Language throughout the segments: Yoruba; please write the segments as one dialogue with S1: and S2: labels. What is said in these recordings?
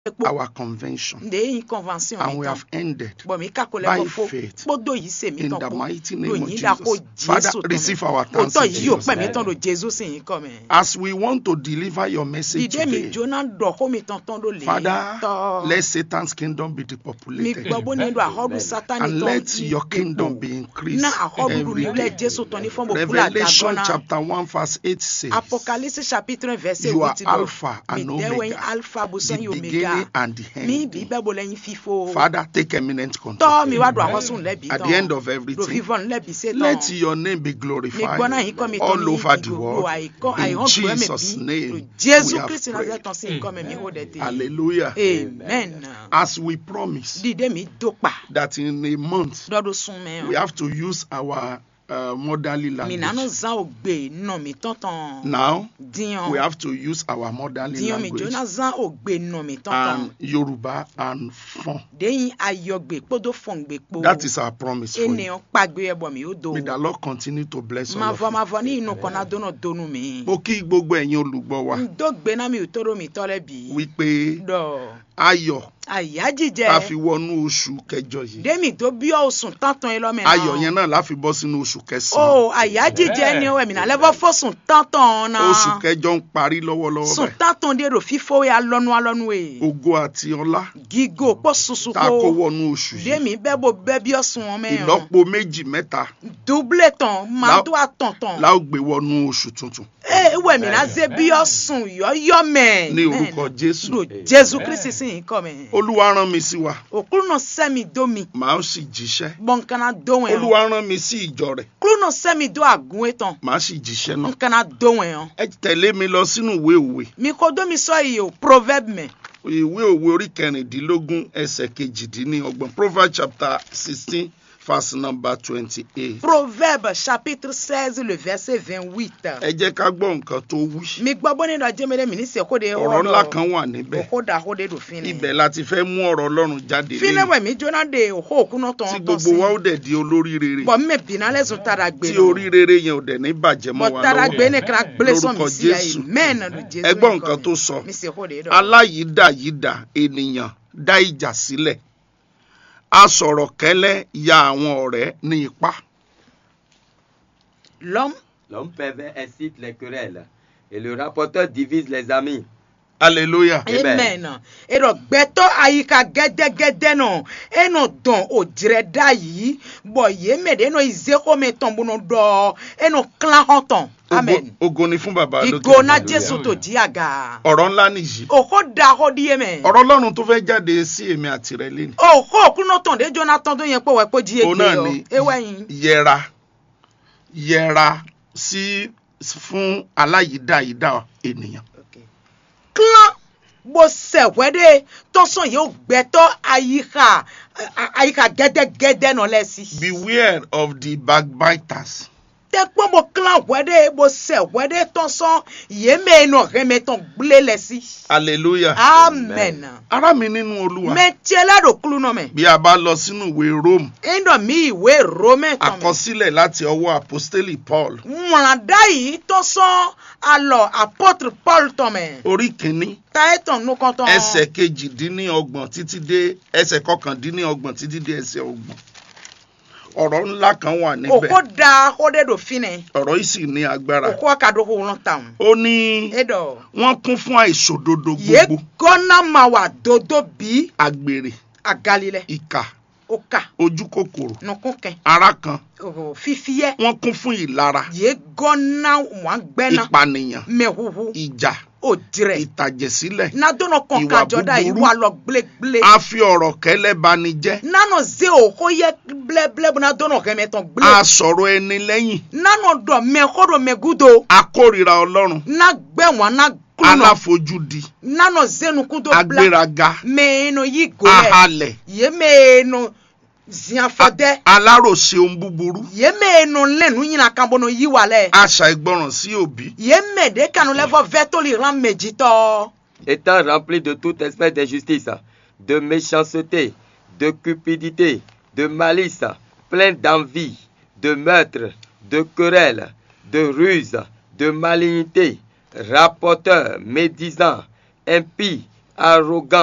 S1: epo
S2: our convention
S1: nde yin convention
S2: and
S1: mi
S2: we
S1: tán
S2: have ended
S1: bọ̀ mi ká kó
S2: by
S1: lẹ́kọ̀ọ́ fó
S2: faith
S1: kpódò yìí sè mí
S2: in
S1: tán
S2: the
S1: kó
S2: mighty name of
S1: lòyìn dà kó
S2: Jesus. Father,
S1: jésù tán
S2: receive
S1: mi
S2: our thanks
S1: òótọ́
S2: in
S1: yìí ò
S2: Jesus'
S1: pẹ́ mi
S2: name.
S1: tán do jésù sì yín kọ́ mi.
S2: As we want to deliver your message
S1: dìde mi
S2: today,
S1: jóná dọ̀ kó mi tán tán ló lè
S2: Father,
S1: tọ́
S2: let Satan's kingdom be
S1: mi
S2: depopulated.
S1: gbọ́ bó ní do àhọ́dù sátani
S2: and
S1: tán
S2: let your kingdom be increased
S1: na àhọ́dù
S2: every
S1: nílẹ̀
S2: day.
S1: jésù tán ní fún mo kúlà
S2: Revelation
S1: dàgbọ́nà
S2: chapter 1 verse 8 says,
S1: apocalypse chapitre un verset
S2: You are
S1: huit
S2: Alpha
S1: mi
S2: and
S1: dẹ́wọ̀ yín
S2: Omega,
S1: alpha bùsọ̀
S2: the
S1: yín omega
S2: beginning and the
S1: mi
S2: end.
S1: bí bẹ́ẹ̀ bó lẹ́yìn fífo
S2: Father, take eminent
S1: tọ́
S2: control.
S1: mi wá do àwọn sùn lẹ́bi
S2: At
S1: tán
S2: the end of
S1: do
S2: everything,
S1: vivant lẹ́bi sé tán
S2: let your name be
S1: mi
S2: glorified
S1: gbọ́ náà yín kọ́ mi tán
S2: all
S1: mi
S2: over
S1: yín
S2: the
S1: gbogbo
S2: world.
S1: àìkọ́
S2: In
S1: àìhàn gbọ́ mi
S2: Jesus'
S1: bí
S2: name,
S1: jésù
S2: we have
S1: kristi náà
S2: prayed.
S1: tán sí nǹkan mi mi ó dẹ̀ tẹ̀
S2: Hallelujah.
S1: amen
S2: As we promise
S1: dìde mi dópa
S2: that in a month,
S1: dọ́dún sún mẹ́rin.
S2: we have to use our uh, motherly
S1: mi nanu
S2: language.
S1: zan o gbe nọ mi tọ̀tàn
S2: Now,
S1: diyan
S2: we have to use our motherly
S1: diyan mi
S2: language
S1: jona zan o gbe nọ mi tọ̀tàn
S2: and Yoruba and Fon.
S1: deyin ayọgbe kpodo fọngbe kpo
S2: That is our promise for you.
S1: ènìyàn pàgbé ẹbọ mi ó do
S2: May the Lord continue to bless all
S1: ma
S2: of
S1: vọ
S2: you.
S1: ma vọ ní inú kan náà dóná dónú mi
S2: Mo kí gbogbo ẹ̀yin olùgbọ́ wa
S1: n tó gbé náà mi ò tóró mi tọ́lẹ̀ bí
S2: wípé
S1: dọ̀
S2: ayọ̀
S1: àyà
S2: ká fi
S1: jíjẹ
S2: wọnú oṣù kẹjọ yìí.
S1: dèmi tó bí ọ̀sùn tán-tán yẹn lọ́mọ
S2: Ayọ̀ yẹn náà la fi bọ́ sínú oṣù kẹsàn-án.
S1: o àyà jíjẹ ni ọwọ́ mi náà lẹ́fọ́ fọ́sùn tán-tán náà
S2: Oṣù kẹjọ ń parí lọ́wọ́lọ́wọ́
S1: sùn
S2: báyìí.
S1: tán-tán dé rò fífó ya lọ́nu alọ́nu e
S2: Ògo àti ọlá
S1: gígó pọ̀ susu
S2: tá a kó
S1: kó.
S2: wọnú oṣù yìí.
S1: dèmi bẹ́ẹ̀ bó bẹ́ẹ̀ bí ọ̀sùn wọn mẹ́rin
S2: Ìlọ́po méjì mẹ́ta
S1: double tán máa
S2: La-
S1: tó àtọ̀ntàn
S2: la ó gbé wọnú oṣù tuntun.
S1: ee wẹ̀ mí náà ṣe bí ọ̀sùn yọ̀yọ̀ mẹ́
S2: Ní orúkọ Jésù.
S1: lò jésù kristi sì ń kọ́ mi
S2: Olúwa rán mi sí wa,
S1: òkúrú náà sẹ́mi dó mi
S2: màá sì jíṣẹ́.
S1: bọ́nkánná dóhùn ẹ̀
S2: Olúwa rán mi sí ìjọ rẹ̀,
S1: kúrú náà sẹ́mi dó àgún ẹ̀ tán
S2: màá sì jíṣẹ́ náà.
S1: nkánná dóhùn ẹ̀ hàn
S2: Ẹ tẹ̀lé mi lọ sínú ìwé òwe.
S1: mi kò dó mi sọ yìí o proverbe mẹ́
S2: ìwé òwe orí kẹrìndínlógún ẹsẹ̀ kejìdínlọ́gbọ̀n proverbs chapter sixteen verse number twenty-eight.
S1: proverbe chapitre seize le verset vingt-huit
S2: ẹ jẹ́ ká gbọ́ nǹkan tó wí.
S1: mi gbọ́ bó nínú ajẹ́mẹ́lẹ́ mi ní sẹ́kó de
S2: ọ̀rọ̀ ńlá kan wà níbẹ̀.
S1: òkó da òkó de dò fin ni.
S2: ibẹ̀ la ti fẹ́ mú ọ̀rọ̀ ọlọ́run jáde lẹ́yìn
S1: finewɛ mi jona de ho kuno
S2: tí
S1: tɔn
S2: gbogbo wa ó dẹ̀ di olórí rere
S1: bɔn mi bina lɛ sun tara gbe
S2: tí orí rere yẹn ò dẹ̀ ní bàjẹ́ mọ́
S1: bɔn
S2: wa
S1: tara
S2: lọ́wọ́.
S1: gbe ne kira gble sɔn
S2: Lórúkọ
S1: mi si ya
S2: Jésù.
S1: ye mɛn na do jesu
S2: ẹ gbọ́ nǹkan tó sọ
S1: mi se ho de dɔ
S2: aláyídàyídà ènìyàn dá ìjà sílẹ̀ asọ̀rọ̀ kẹ́lẹ́ ya àwọn ọ̀rẹ́ ní ipá.
S1: l'homme
S3: L'homme pervers incite les querelles et le rapporteur divise les amis.
S2: hallelujah.
S3: Amen.
S1: amen erɔ gbɛtɔ ayika gɛdɛgɛdɛ nɔ enɔ dɔn o dirɛ da yi bɔn ye mɛ de enɔ ize ko mɛ tɔn bono dɔ enɔ klan hɔn tɔn amen
S2: Ògo- ògo ni fún bàbá lókè
S1: igo na
S2: ọ̀run.
S1: jesu to di aga
S2: ọ̀rọ̀ ńlá nìyí.
S1: o ko da ko di ye mɛ.
S2: ọ̀rọ̀ ọlọ́run tó fẹ́ jáde sí èmi àti rẹ lẹ́nu.
S1: o ko kuno tɔn de jonathan tó yẹ pé wẹ́ pé jí
S2: òun
S1: egbe
S2: náà
S1: yọ
S2: ni
S1: ewé yin.
S2: yẹra yẹra sí fún aláyídáyídá ènìyàn.
S1: klan bó sẹ̀wẹ́ de tọ́sán yóò gbẹ́tọ́ àyíká à- àyíká gẹ́dẹ́gẹ́dẹ́ nọ lẹ́sí.
S2: beware of the backbiters.
S1: tẹ́gbọ́n bó klan wẹ́ de bó sẹ̀wẹ́ de tọ́sán yémè nọ rẹ́mẹ́tàn gblé lẹ́sí.
S2: hallelujah.
S1: amen.
S2: ará mi nínú olúwa.
S1: mẹ́tiẹ́ ládò kúlù nọ mẹ́.
S2: bí a bá lọ sínú ìwé rome
S1: ẹ̀ńdọ̀ mi ìwé rómẹ́ tán mẹ́.
S2: àkọsílẹ̀ láti ọwọ́ apostoli paul
S1: mọ̀làdá yìí tọ́sán alọ̀ apôtre paul tán mẹ́.
S2: orí kìíní
S1: táyẹ̀tàn nukọ́ tán.
S2: ẹsẹ̀ kejìdínlọ́gbọ̀n títí dé ẹsẹ̀ kọkàndínlọ́gbọ̀n títí dé ẹsẹ̀ ọgbọ̀n ọ̀rọ̀ ńlá kan wà níbẹ̀
S1: òkò da ó dé dò finẹ
S2: ọ̀rọ̀ yìí sì ní agbára
S1: òkò akadó kò wọn tàn.
S2: ó ní
S1: edo
S2: wọ́n kún fún àìṣòdodo
S1: ye
S2: gbogbo
S1: gọ́nà máa wà dodo bí
S2: àgbèrè
S1: agalilẹ̀
S2: ìkà
S1: òkà
S2: ojú kòkòrò
S1: nùkúnkẹ́
S2: ara kan
S1: fífiyẹ́
S2: wọ́n kún fún ìlara
S1: ye gọ́nà wọn gbẹ́nà
S2: ìpànìyàn
S1: mẹ́huhu
S2: ìjà
S1: òdìrẹ̀
S2: ìtàjẹ̀sílẹ̀
S1: nadọ́nà kan
S2: Ìwà
S1: kájọ́dá yìí
S2: búburú.
S1: wà lọ gblégbélé
S2: a fi ọ̀rọ̀ kẹ́lẹ́ bani jẹ́
S1: nánà zé òkò yẹ blẹ́blẹ́ bó nadọ́nà kẹ́mẹ́tàn gbélé
S2: a sọ̀rọ̀ ẹni lẹ́yìn
S1: nánà dọ̀ mẹ́kọ́dọ̀ mẹ́gúdo
S2: a kórìíra ọlọ́run
S1: nagbẹ̀wọ̀n nagbọ̀nà
S2: aláfojúdi
S1: nánà zénukúdo blá
S2: agbéraga
S1: mẹ́ẹ̀nù yìí gòlẹ̀.
S2: ahalẹ̀
S1: yemeno ziafɔdɛ
S2: aláròṣe ohun búburú
S1: yemeno lɛnu yina kan bono yiwa lɛ
S2: àṣà ìgbọràn sí òbí
S1: yeme de kanu lɛ fɔ vɛtoli ran medzitɔ
S3: Étant rempli de toute espèce d'injustice, de méchanceté, de cupidité, de malice, plein d'envie, de meurtre, de querelle, de ruse, de malignité, rapporteur, médisant, impie, arrogant,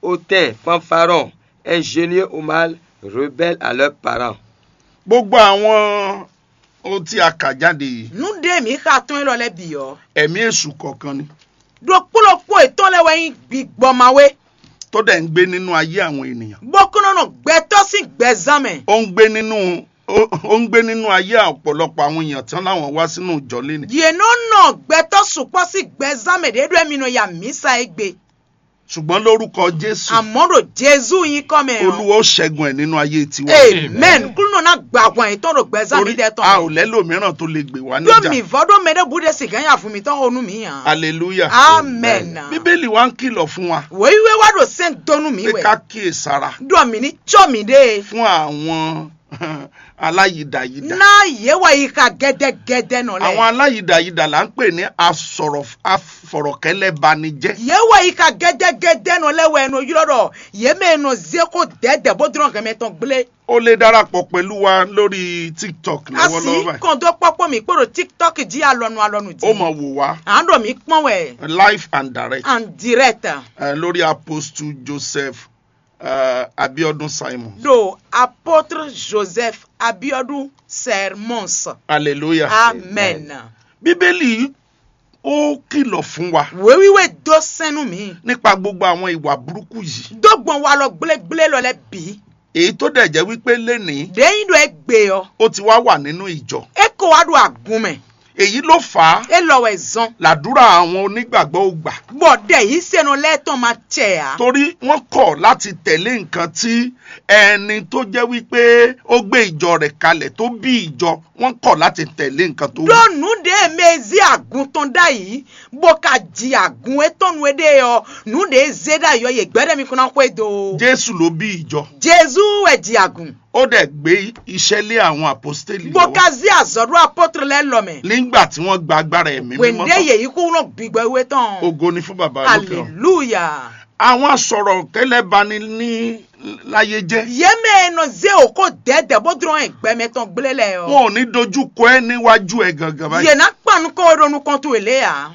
S3: hautains, fanfarons, ingénieux au mal, rebelles à leurs parents.
S2: gbogbo àwọn ohun tí a kà jáde yìí
S1: nude mi ka tún lọ lẹ bi yọ
S2: ẹ̀mí èṣù kọ̀ọ̀kan ni
S1: do kpolokpo etɔn lɛ wɛyin gbigbɔmawe
S2: tó dẹ̀ ń gbé nínú ayé àwọn ènìyàn
S1: bɔkɔnɔnɔ gbɛtɔ sí gbɛzãmɛ
S2: ó ń gbé nínú ó ó ń gbé nínú ayé ọ̀pọ̀lọpọ̀ àwọn èèyàn tán láwọn wá sínú ìjọ léni
S1: yenɔnɔ gbɛtɔ sùpɔ sí gbɛzãmɛ de do ɛmi nɔ ya misa egbe
S2: ṣùgbọ́n lórúkọ jésù
S1: amɔdo jesu yin kɔmɛ
S2: olúwa ó ṣẹ́gun ẹ̀ nínú ayé tiwa
S1: amen kúlùnɔ na gbàgbọ́n etɔn do gbɛzãmɛ
S2: torí
S1: dɛ
S2: a ò
S1: tɔn
S2: lẹ́lòmíràn tó lè gbè wá
S1: do
S2: níjà
S1: mi vɔ do mɛ de bu de si ganya fún mi tɔn onu mi yan
S2: hallelujah
S1: amen
S2: bíbélì wa ń kìlọ̀ fún wa
S1: wòyiwe wa do sɛn dɔnu mi
S2: pé ká
S1: wɛ
S2: kíyèsára
S1: do mi ni tsɔ mi de
S2: fún àwọn aláyídayídà
S1: na yewa yi ka gɛdɛgɛdɛ nɔ lɛ.
S2: àwọn aláyídayídà là ń pè ní asọ̀rọ̀ afọ̀rọ̀kẹ́lẹ́banijẹ́
S1: yewa yi ka gɛdɛgɛdɛ nɔ lɛ wɛ no yɔrɔ dɔ yeme no zeko dɛdɛ bo dɔrɔn kɛmɛ tɔn gble
S2: ó lè darapọ̀ pẹ̀lú wa lórí tiktok lọ́wọ́lọ́wọ́
S1: asi
S2: báyìí
S1: kàn tó kpɔkpɔ mi kpɔdɔ tiktok di alɔnu alɔnu di
S2: ó mọ̀ wò wá
S1: an dɔ mi kpɔn wɛ
S2: live and direct
S1: en direct
S2: eh, lórí apostle joseph eh, abiodun simon
S1: do apôtre joseph abiodun sermons
S2: hallelujah
S1: amen
S2: bíbélì ó kìlọ̀ fún wa
S1: wewiwe do sɛnu mi
S2: nípa gbogbo àwọn ìwà burúkú yìí
S1: do gbɔn wa lɔ gblégblé lɔ lɛ bi
S2: èyí tó dẹ̀ jẹ́ wípé lénìí
S1: deyin do egbe yɔ
S2: ó ti wá wà nínú ìjọ
S1: eko wa do agun mɛ
S2: èyí ló fà á
S1: elɔ wɛ zɔn
S2: làdúrà àwọn onígbàgbọ́ ò gbà
S1: bɔdɛ yi senu lɛ tɔn ma cɛ ya.
S2: torí wọ́n kọ̀ láti tẹ̀lé nǹkan tí ẹni tó jẹ́ wípé ó gbé ìjọ rẹ̀ kalẹ̀ tó bí ìjọ wọ́n kọ̀ láti tẹ̀lé nǹkan tó wù.
S1: lónù de mezi agun tán dá yìí bó ka di agun etɔnu ede yɔ nu de ze dá yɔ yè gbɛdɛ mi kuna koe do.
S2: jésù ló bí ìjọ
S1: jesu ɛ di agun
S2: ó dẹ̀ gbé iṣẹ́ lé àwọn àpọ́stélì
S1: bó
S2: lọ́wọ́
S1: ka zi azɔɖo apɔtre lɛ lɔmɛ
S2: nígbà tí wọ́n gba agbára ẹ̀mí mímọ́
S1: wende
S2: tán.
S1: yèyí kó wọn gbígbɛ wé tán
S2: ògo ni fún bàbá lókè ọ̀run.
S1: hallelujah
S2: àwọn asọ̀rọ̀ kẹlẹ́ bani ní láyé jẹ́
S1: yéme nɔ ze o ko dɛdɛ bó dɔrɔn ɛgbɛmɛ tán gblé lɛ yɔ
S2: wọn ò ní dojú kọ ẹ́ níwájú ẹ̀ gangan báyìí
S1: yena kpanu kɔ ɖonu kɔntu ele ya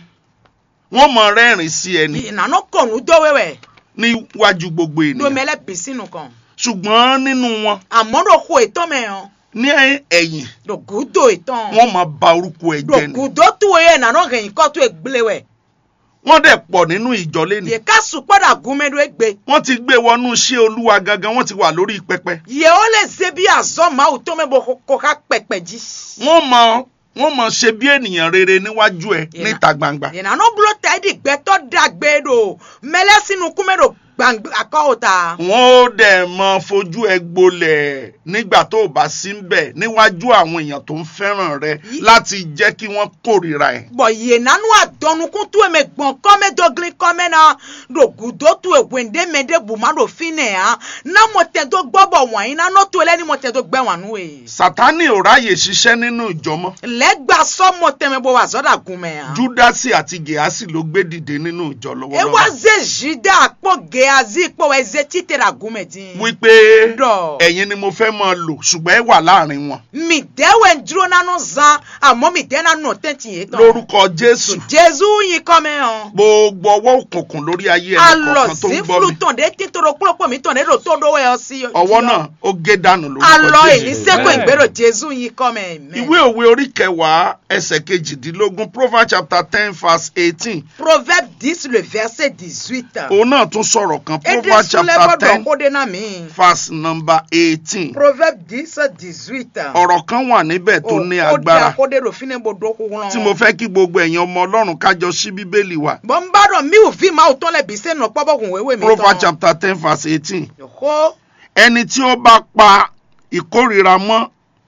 S2: wọ́n mọ rẹ́rìn sí ẹni
S1: nanɔ kɔnu do wɛwɛ
S2: níwájú gbogbo ènìyàn
S1: domɛ lɛ bisinu kan
S2: ṣùgbọ́n nínú wọn
S1: àmọ́ ɖo xɔ etɔn mɛ yɔ
S2: ní ẹ̀yìn
S1: ɖo gudo etɔn.
S2: wọ́n máa ba orúkọ ẹ̀ jẹ́ ni
S1: dokudo tuwo ye nanɔ hɛn kɔ tu egble wɛ
S2: wọ́n dẹ̀ pọ̀ nínú ìjọ lẹ́nu
S1: ye ka sukpɔ da gume do egbe
S2: wọ́n ti gbé wọnú iṣẹ́ olúwa gangan wọ́n ti wà lórí pẹpẹ
S1: ye wo le ze bi azɔ mawu tó mɛ bo ko ka kpɛkpɛ dzi
S2: wọ́n mọ wọ́n mọ ṣe bí ènìyàn rere níwájú ẹ
S1: Yẹn.
S2: níta gbangba
S1: ye nanɔ blo ta edi gbɛtɔ dagbe do mɛlɛ sinu kume do gbangba akɔwo ta
S2: wọ́n ó dẹ̀ mọ fojú ẹ gbolẹ̀ nígbà tó o bá sí ń bẹ̀ níwájú àwọn èèyàn tó ń fẹ́ràn rẹ
S1: Yí-
S2: láti jẹ́ kí wọ́n kórìíra ẹ̀
S1: bɔn ye nanu adɔnukun tu eme gbɔn kɔmɛ dɔgli kɔmɛ na do gudo tu ewende mɛ de buma do fi nɛ ya na mɔtɛ do gbɔ bɔ wɔnyi nanɔ to lɛ ni mɔtɛ do gbɛ wɔnu ye
S2: sátánì ò ráyè ṣiṣẹ́ nínú ìjọ mọ́
S1: lɛgba sɔ mɔtɛ mɛ bo wa zɔ da gume ya.
S2: júdásì àti gèásì ló gbé dìde nínú ìjọ
S1: ewa
S2: lọ́wọ́lọ́wọ́
S1: ze zida akpɔ geazi kpɔ wɛ ze titere agume di.
S2: wípé
S1: Dọ̀.
S2: ẹ̀yin ni mo fẹ́ máa lò ṣùgbọ́n ẹ wà láàrin wọn
S1: mi dɛwɛ n dúró nanu zan àmọ́ mi dɛ nanu tɛnti yé tán.
S2: lórúkọ jésù
S1: jesu yin kɔmɛ hàn.
S2: gbogbo ọwọ́ òkùnkùn lórí ayé ẹnì
S1: alɔ
S2: kọ̀ọ̀kan tó ń
S1: sí
S2: gbọ́
S1: flu
S2: mi
S1: tán de titoro kpɔlɔpɔ mi tán de do tó do wɛ ɔsi.
S2: ọwọ́ náà ó gé dànù lórúkọ
S1: alɔ
S2: jésù
S1: èyí seko
S4: Amen.
S1: ìgbéró jesu yin kɔmɛ.
S2: ìwé òwe orí kẹwàá ẹsẹ̀ kejìdínlógún proverbs chapter ten verse eighteen
S1: proverbe dix le verset dix-huit.
S2: òun náà tún sọ̀rọ̀ kan
S1: ede
S2: proverbs
S1: sulɛ
S2: chapter
S1: bɔ
S2: ten
S1: dɔn ko de na mi.
S2: verse number eighteen
S1: proverbe dix dix-huit.
S2: ọ̀rọ̀ kan wà níbẹ̀ tó ní
S1: o di
S2: agbára
S1: akode do fine bo do kukulɔn.
S2: tí mo fẹ́ kí gbogbo ẹ̀yin ọmọ ọlọ́run kájọ sí bíbélì wa
S1: bɔn n b'a dɔn mi ò fi ma o tɔn lɛ bi se nɔ kpɔbɔ kun wewe mi
S2: proverbs chapter ten verse eighteen
S1: ko
S2: ẹni tí ó bá pa ìkórìíra mọ́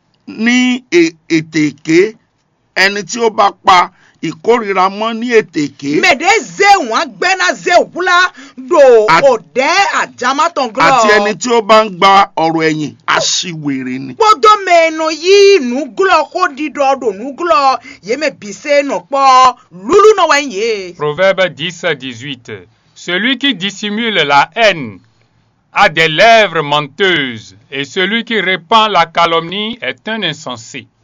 S2: ní è- ètè èké ẹni tí ó bá pa ìkórìíra mọ́ ní ètè èké
S1: mɛde ze wọn gbɛna ze wula do
S2: At-
S1: o dɛ ajamatɔn glɔ.
S2: àti ẹni tí ó bá ń gba ọ̀rọ̀ ẹ̀yìn aṣiwèrè ni.
S1: kpɔdɔ mɛnɔ yi nuglɔ ko di dɔ do nuglɔ ye mɛ bi se nɔ kpɔ lulu nɔ wɛn ye.
S4: Proverbe 10 à 18. Celui qui dissimule la haine a des lèvres menteuses, et celui qui répand la calomnie est un insensé.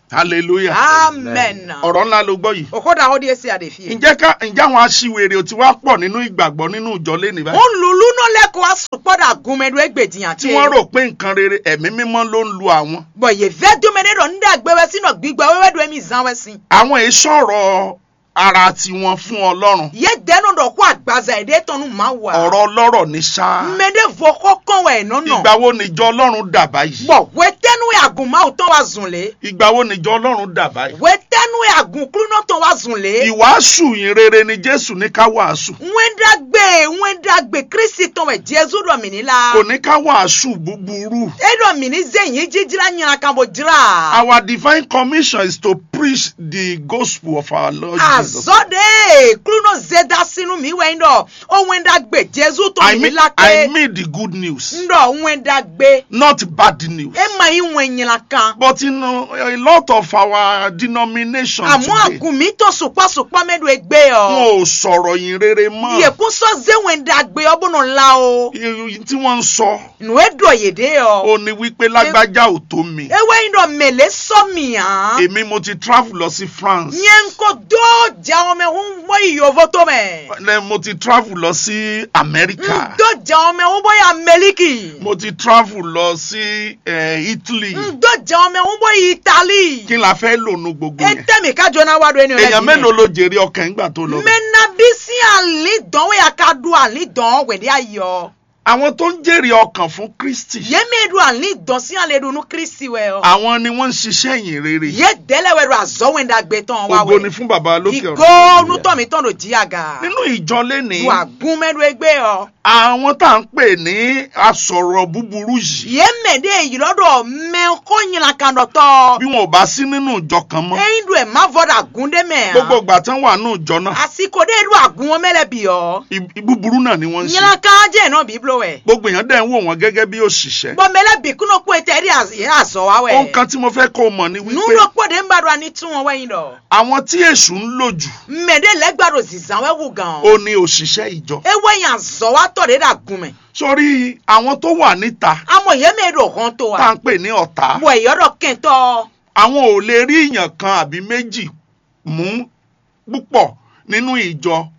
S2: hallelujah
S1: amen
S2: ọ̀rọ̀ ńlá ló gbọ́ yìí
S1: okoda hodi esi adefie
S2: ǹjẹ́ ká ǹjẹ́ àwọn aṣiwèrè ò ti wá pọ̀ nínú ìgbàgbọ́ nínú ìjọ lẹ́nìí báyìí
S1: ń lulu náà lẹ́kọ̀ọ́ asopọ̀dà gunmẹ́du ẹgbẹ̀dìyàn
S2: tí wọ́n rò pé nǹkan rere ẹ̀mí mímọ́ ló ń lu àwọn
S1: bọ̀ yẹ fẹ́ dúmẹ́dẹ́ dọ̀ ń dà gbẹ́wẹ́ sínú gbígbà wẹ́wẹ́ dọ̀ ẹ̀mí zan wẹ́ sí.
S2: àwọn èyí sọ̀rọ̀ ara tiwọn fún ọlọ́run
S1: yẹ dẹ́nu dọ̀ kó àgbàzà èdè tọ́nu máa wà.
S2: ọ̀rọ̀ ọlọ́rọ̀ ní ṣáá
S1: mẹ́dẹ́ fọ kọ́kọ́ wẹ̀ nọ́nà.
S2: ìgbà wo níjọ ọlọ́run dà báyìí
S1: bọ̀ wẹ́tẹ́nu àgùnmá ò tán wá zùn lé.
S2: ìgbà wo níjọ ọlọ́run dà báyìí
S1: wẹ́tẹ́nu àgùnkúrú náà tán wá zùn lé.
S2: ìwàásù yìí rere ni jésù ní ká wàásù
S1: wẹ́ndàgbé wẹ́ndàgbé kristi tán wẹ̀ jésù dọ̀ mí nílá.
S2: kò ní ká wàásù búburú
S1: edọ̀ mí ní zẹ́yìn jíjìlá nyina kan bò jìlá.
S2: our divine commission is to preach the gospel of our lord jesus
S1: azɔde kluno zeda sinu mi wɛ ŋdɔ o wɛndagbe jesu tɔ
S2: I
S1: mi
S2: mean,
S1: la
S2: I
S1: ke
S2: mean the good news
S1: ŋdɔ wɛndagbe
S2: not bad news
S1: e ma yi wɛ nyina kan
S2: but you know, a lot of our denomination
S1: àmọ́
S2: today
S1: àgùnmí tó sùpàsùpà mẹ́du egbe yɔ
S2: wọn ò sọ̀rọ̀ yìí rere mọ́
S1: yèkúsọ zé wɛndagbe ɔbùnú la o
S2: Iye tí wọ́n ń sọ
S1: nu edɔ yèdè
S2: ó
S1: yɔ
S2: ní wípé lágbájá ò tó mi
S1: ewé ŋdɔ mele sɔmiya
S2: èmi mo ti travel lọ sí France
S1: nye ŋkɔ do jawɔmɛ ŋu bɔ yi yovo tó mɛ
S2: Then mo ti travel lọ sí America
S1: ŋdo jawɔmɛ ŋu bɔ yi amɛliki
S2: mo ti travel lọ sí eh, Italy
S1: ŋdo jawɔmɛ ŋu bɔ yi itali
S2: kí la fẹ́ lò nu gbogbo yẹn
S1: etemi ka jona wa do eni o
S2: èèyàn mélòó ló jèrè ọkàn nígbà tó lọ bẹ̀?
S1: mena bisi ali dɔn we aka do ali dɔn wɛde ayɔ
S2: àwọn tó ń jèrè ọkàn fún Kristi
S1: yeme do ali dɔn si ale do nu kristi wɛ o
S2: àwọn ni wọ́n ń ṣiṣẹ́ yìí rere
S1: ye dɛlɛ wɛ do azɔ wɛ da gbɛ tɔn wa
S2: ògo ni
S1: wɛ
S2: fún baba lókè
S1: igo
S2: ọ̀run
S1: nutɔmi tɔn do jiyaga
S2: nínú ìjọ lénìí
S1: do agun mɛ do egbe yɔ
S2: àwọn tá à ń pè ní asọ̀rọ̀ búburú yìí
S1: yeme de yirɔ dɔ mɛ ko nyina kan dɔ tɔ
S2: bí wọn ò bá sí nínú ìjọ kan mọ́
S1: eyin do ɛ ma fɔ do agun de mɛ
S2: gbogbo ìgbà tán wà nínú ìjọ náà
S1: asiko de do agun wɔn mɛlɛ bi yɔ
S2: ì- búburú náà ni wọ́n ń ṣe
S1: nyina kan jɛ náà biblo wɛ
S2: gbogbo èèyàn dẹ̀ ń wò wọ́n gẹ́gẹ́ bí òṣìṣẹ́
S1: bɔn mɛlɛ bi kuno ko ete ɛdi azɔ wa wɛ.
S2: ohun kan tí mo fẹ́ kó o mọ̀ ni wípé
S1: nuɖo kpɔ ɖe ŋba ɖo ani tún wọn wẹ́yìn dɔ.
S2: àwọn tí èṣù ń lò jù
S1: mme ɖe lɛ gba ɖo zizan wɛ wu gan.
S2: ó ní òṣìṣẹ́ ìjọ
S1: ewé yan zɔ wa tɔ ɖe ɖe agun mɛ.
S2: sórí àwọn tó wà níta
S1: amɔ yɛ mɛ ɖo hɔn to
S2: tá à
S1: wa.
S2: ń pè ní ọ̀tá
S1: wɔ eyɔ ɖɔ kɛntɔ.
S2: àwọn ò lè rí èèyàn kan àbí méjì mú púpọ̀ nínú ìjọ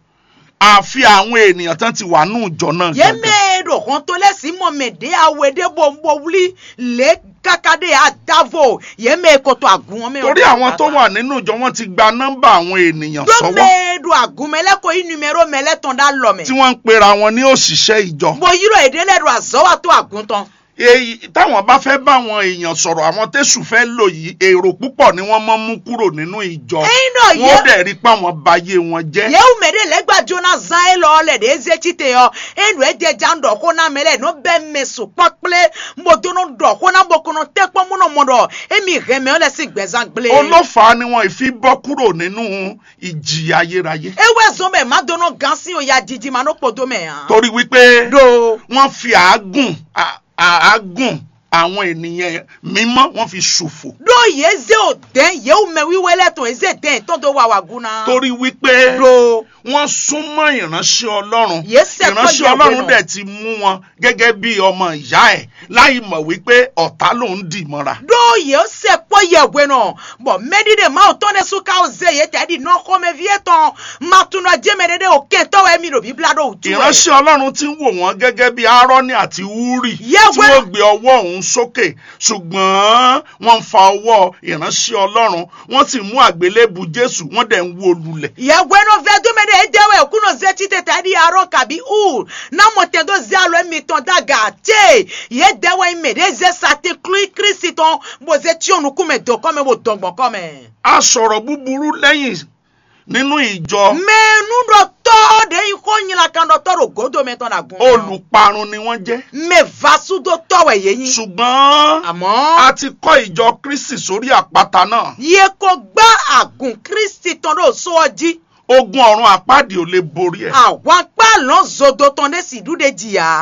S2: àfi àwọn ènìyàn tán ti wà nínú ìjọ náà
S1: yɛ
S2: gangan.
S1: mɛ ɖo hɔn to lɛ si mɔ mɛ ɖe awɛ ɖe bɔ bɔ wuli lɛ kaka ɖe adavo yɛ mɛ kɔtɔ agun wɔn mɛ.
S2: torí àwọn tó wà nínú ìjọ wọn ti gba nọ́mbà àwọn ènìyàn
S1: do
S2: sọ́wọ́
S1: mɛ ɖo agun mɛ lɛ ko yi numero mɛ lɛ tɔn da lɔ
S2: tí
S1: mɛ.
S2: wọ́n ń pera wọn ní òṣìṣẹ́ ìjọ.
S1: bo yirɔ yi ɖe lɛ ɖo azɔ wa to agun tɔn.
S2: èyí táwọn bá fẹ́ bá àwọn èèyàn sọ̀rọ̀ àwọn tẹ̀sù fẹ́ lò yìí èrò púpọ̀ ni wọ́n máa ń mú kúrò nínú ìjọ
S1: ẹyin náà
S2: wọ́n
S1: yẹ.
S2: dẹ̀ rí pé àwọn bayé wọn jẹ́.
S1: yewu me ɖe le gba dzona zã ye lɔ le ɖe eze tite yɔ enu edze dza ŋdɔ ko na me le no be me so kpakple mbodono dɔ ko na bokono te kpɔ mu no mo dɔ emi he me le si gbɛzã gble.
S2: olófàá ni wọn ìfi bọ́ kúrò nínú ìjì ayérayé
S1: ewe zɔn bɛ ma dono gan si o ya didi ma no kpodo me hàn.
S2: torí wípé
S1: do
S2: wọ́n fi àágùn à- àágùn àwọn ènìyàn mímọ́ wọ́n fi ṣòfò
S1: do ye ze o den yewu me wiwe lɛ tɔn eze den tɔn do wa wa guna.
S2: torí wípé
S1: do
S2: wọ́n súnmọ́ ìránṣẹ́ ọlọ́run
S1: Yésù ẹ̀kọ́
S2: ìránṣẹ́
S1: ìyàwó
S2: ọlọ́run
S1: náà.
S2: dẹ̀ ti mú wọn gẹ́gẹ́ bí ọmọ ìyá ẹ̀ láì mọ̀ wípé ọ̀tá ló ń dì mọ́ra.
S1: do ye o se kpɔ ye wɛ nɔ bɔn mɛdi de ma o tɔn ne su ka o ze ye tɛ di nɔ xɔmɛ vie tɔn ma tun dɔ jɛmɛ de de o kɛntɔ wɛ mi do bibila do o tu wɛ.
S2: ìránṣẹ́ ọlọ́run ti ń wò wọ́n gẹ́gẹ́ bí aaroni àti wúrì
S1: Yẹ́wẹ́.
S2: tí wọ́n gbé ọwọ́ òun sókè ṣùgbọ́n wọ́n ń fa ọwọ́ ìránṣẹ́ ọlọ́run wọ́n sì mú àgbélébù jésù wọ́n dẹ̀ ń wó lulẹ̀.
S1: yɛwɛno vɛ dume de edewe kuno ze tite ta di arɔ kabi u na mɔtɛ do ze alo emi tɔn da ga te ye dewe ime de ze sate klu kristi tɔn bo ze tsi onu kume do kɔme bo dɔgbɔ kɔme.
S2: a sọ̀rọ̀ búburú lẹ́yìn nínú ìjọ
S1: mɛ nuɖɔ tɔ de yi ko nyina kan dɔ tɔ do godo mɛ tɔn na gun.
S2: olùparun ni wọ́n jẹ́
S1: mɛ vasu do tɔwɛ ye yin.
S2: ṣùgbọ́n a
S1: àmɔ
S2: ti kọ́ ìjọ kristi sórí àpáta náà
S1: ye ko gba agun kristi tɔn do sɔɔji
S2: ogun ọ̀run àpáàdì ò lè borí ẹ̀
S1: àwọn akpa lɔn zodo tɔn de si du de jìyà.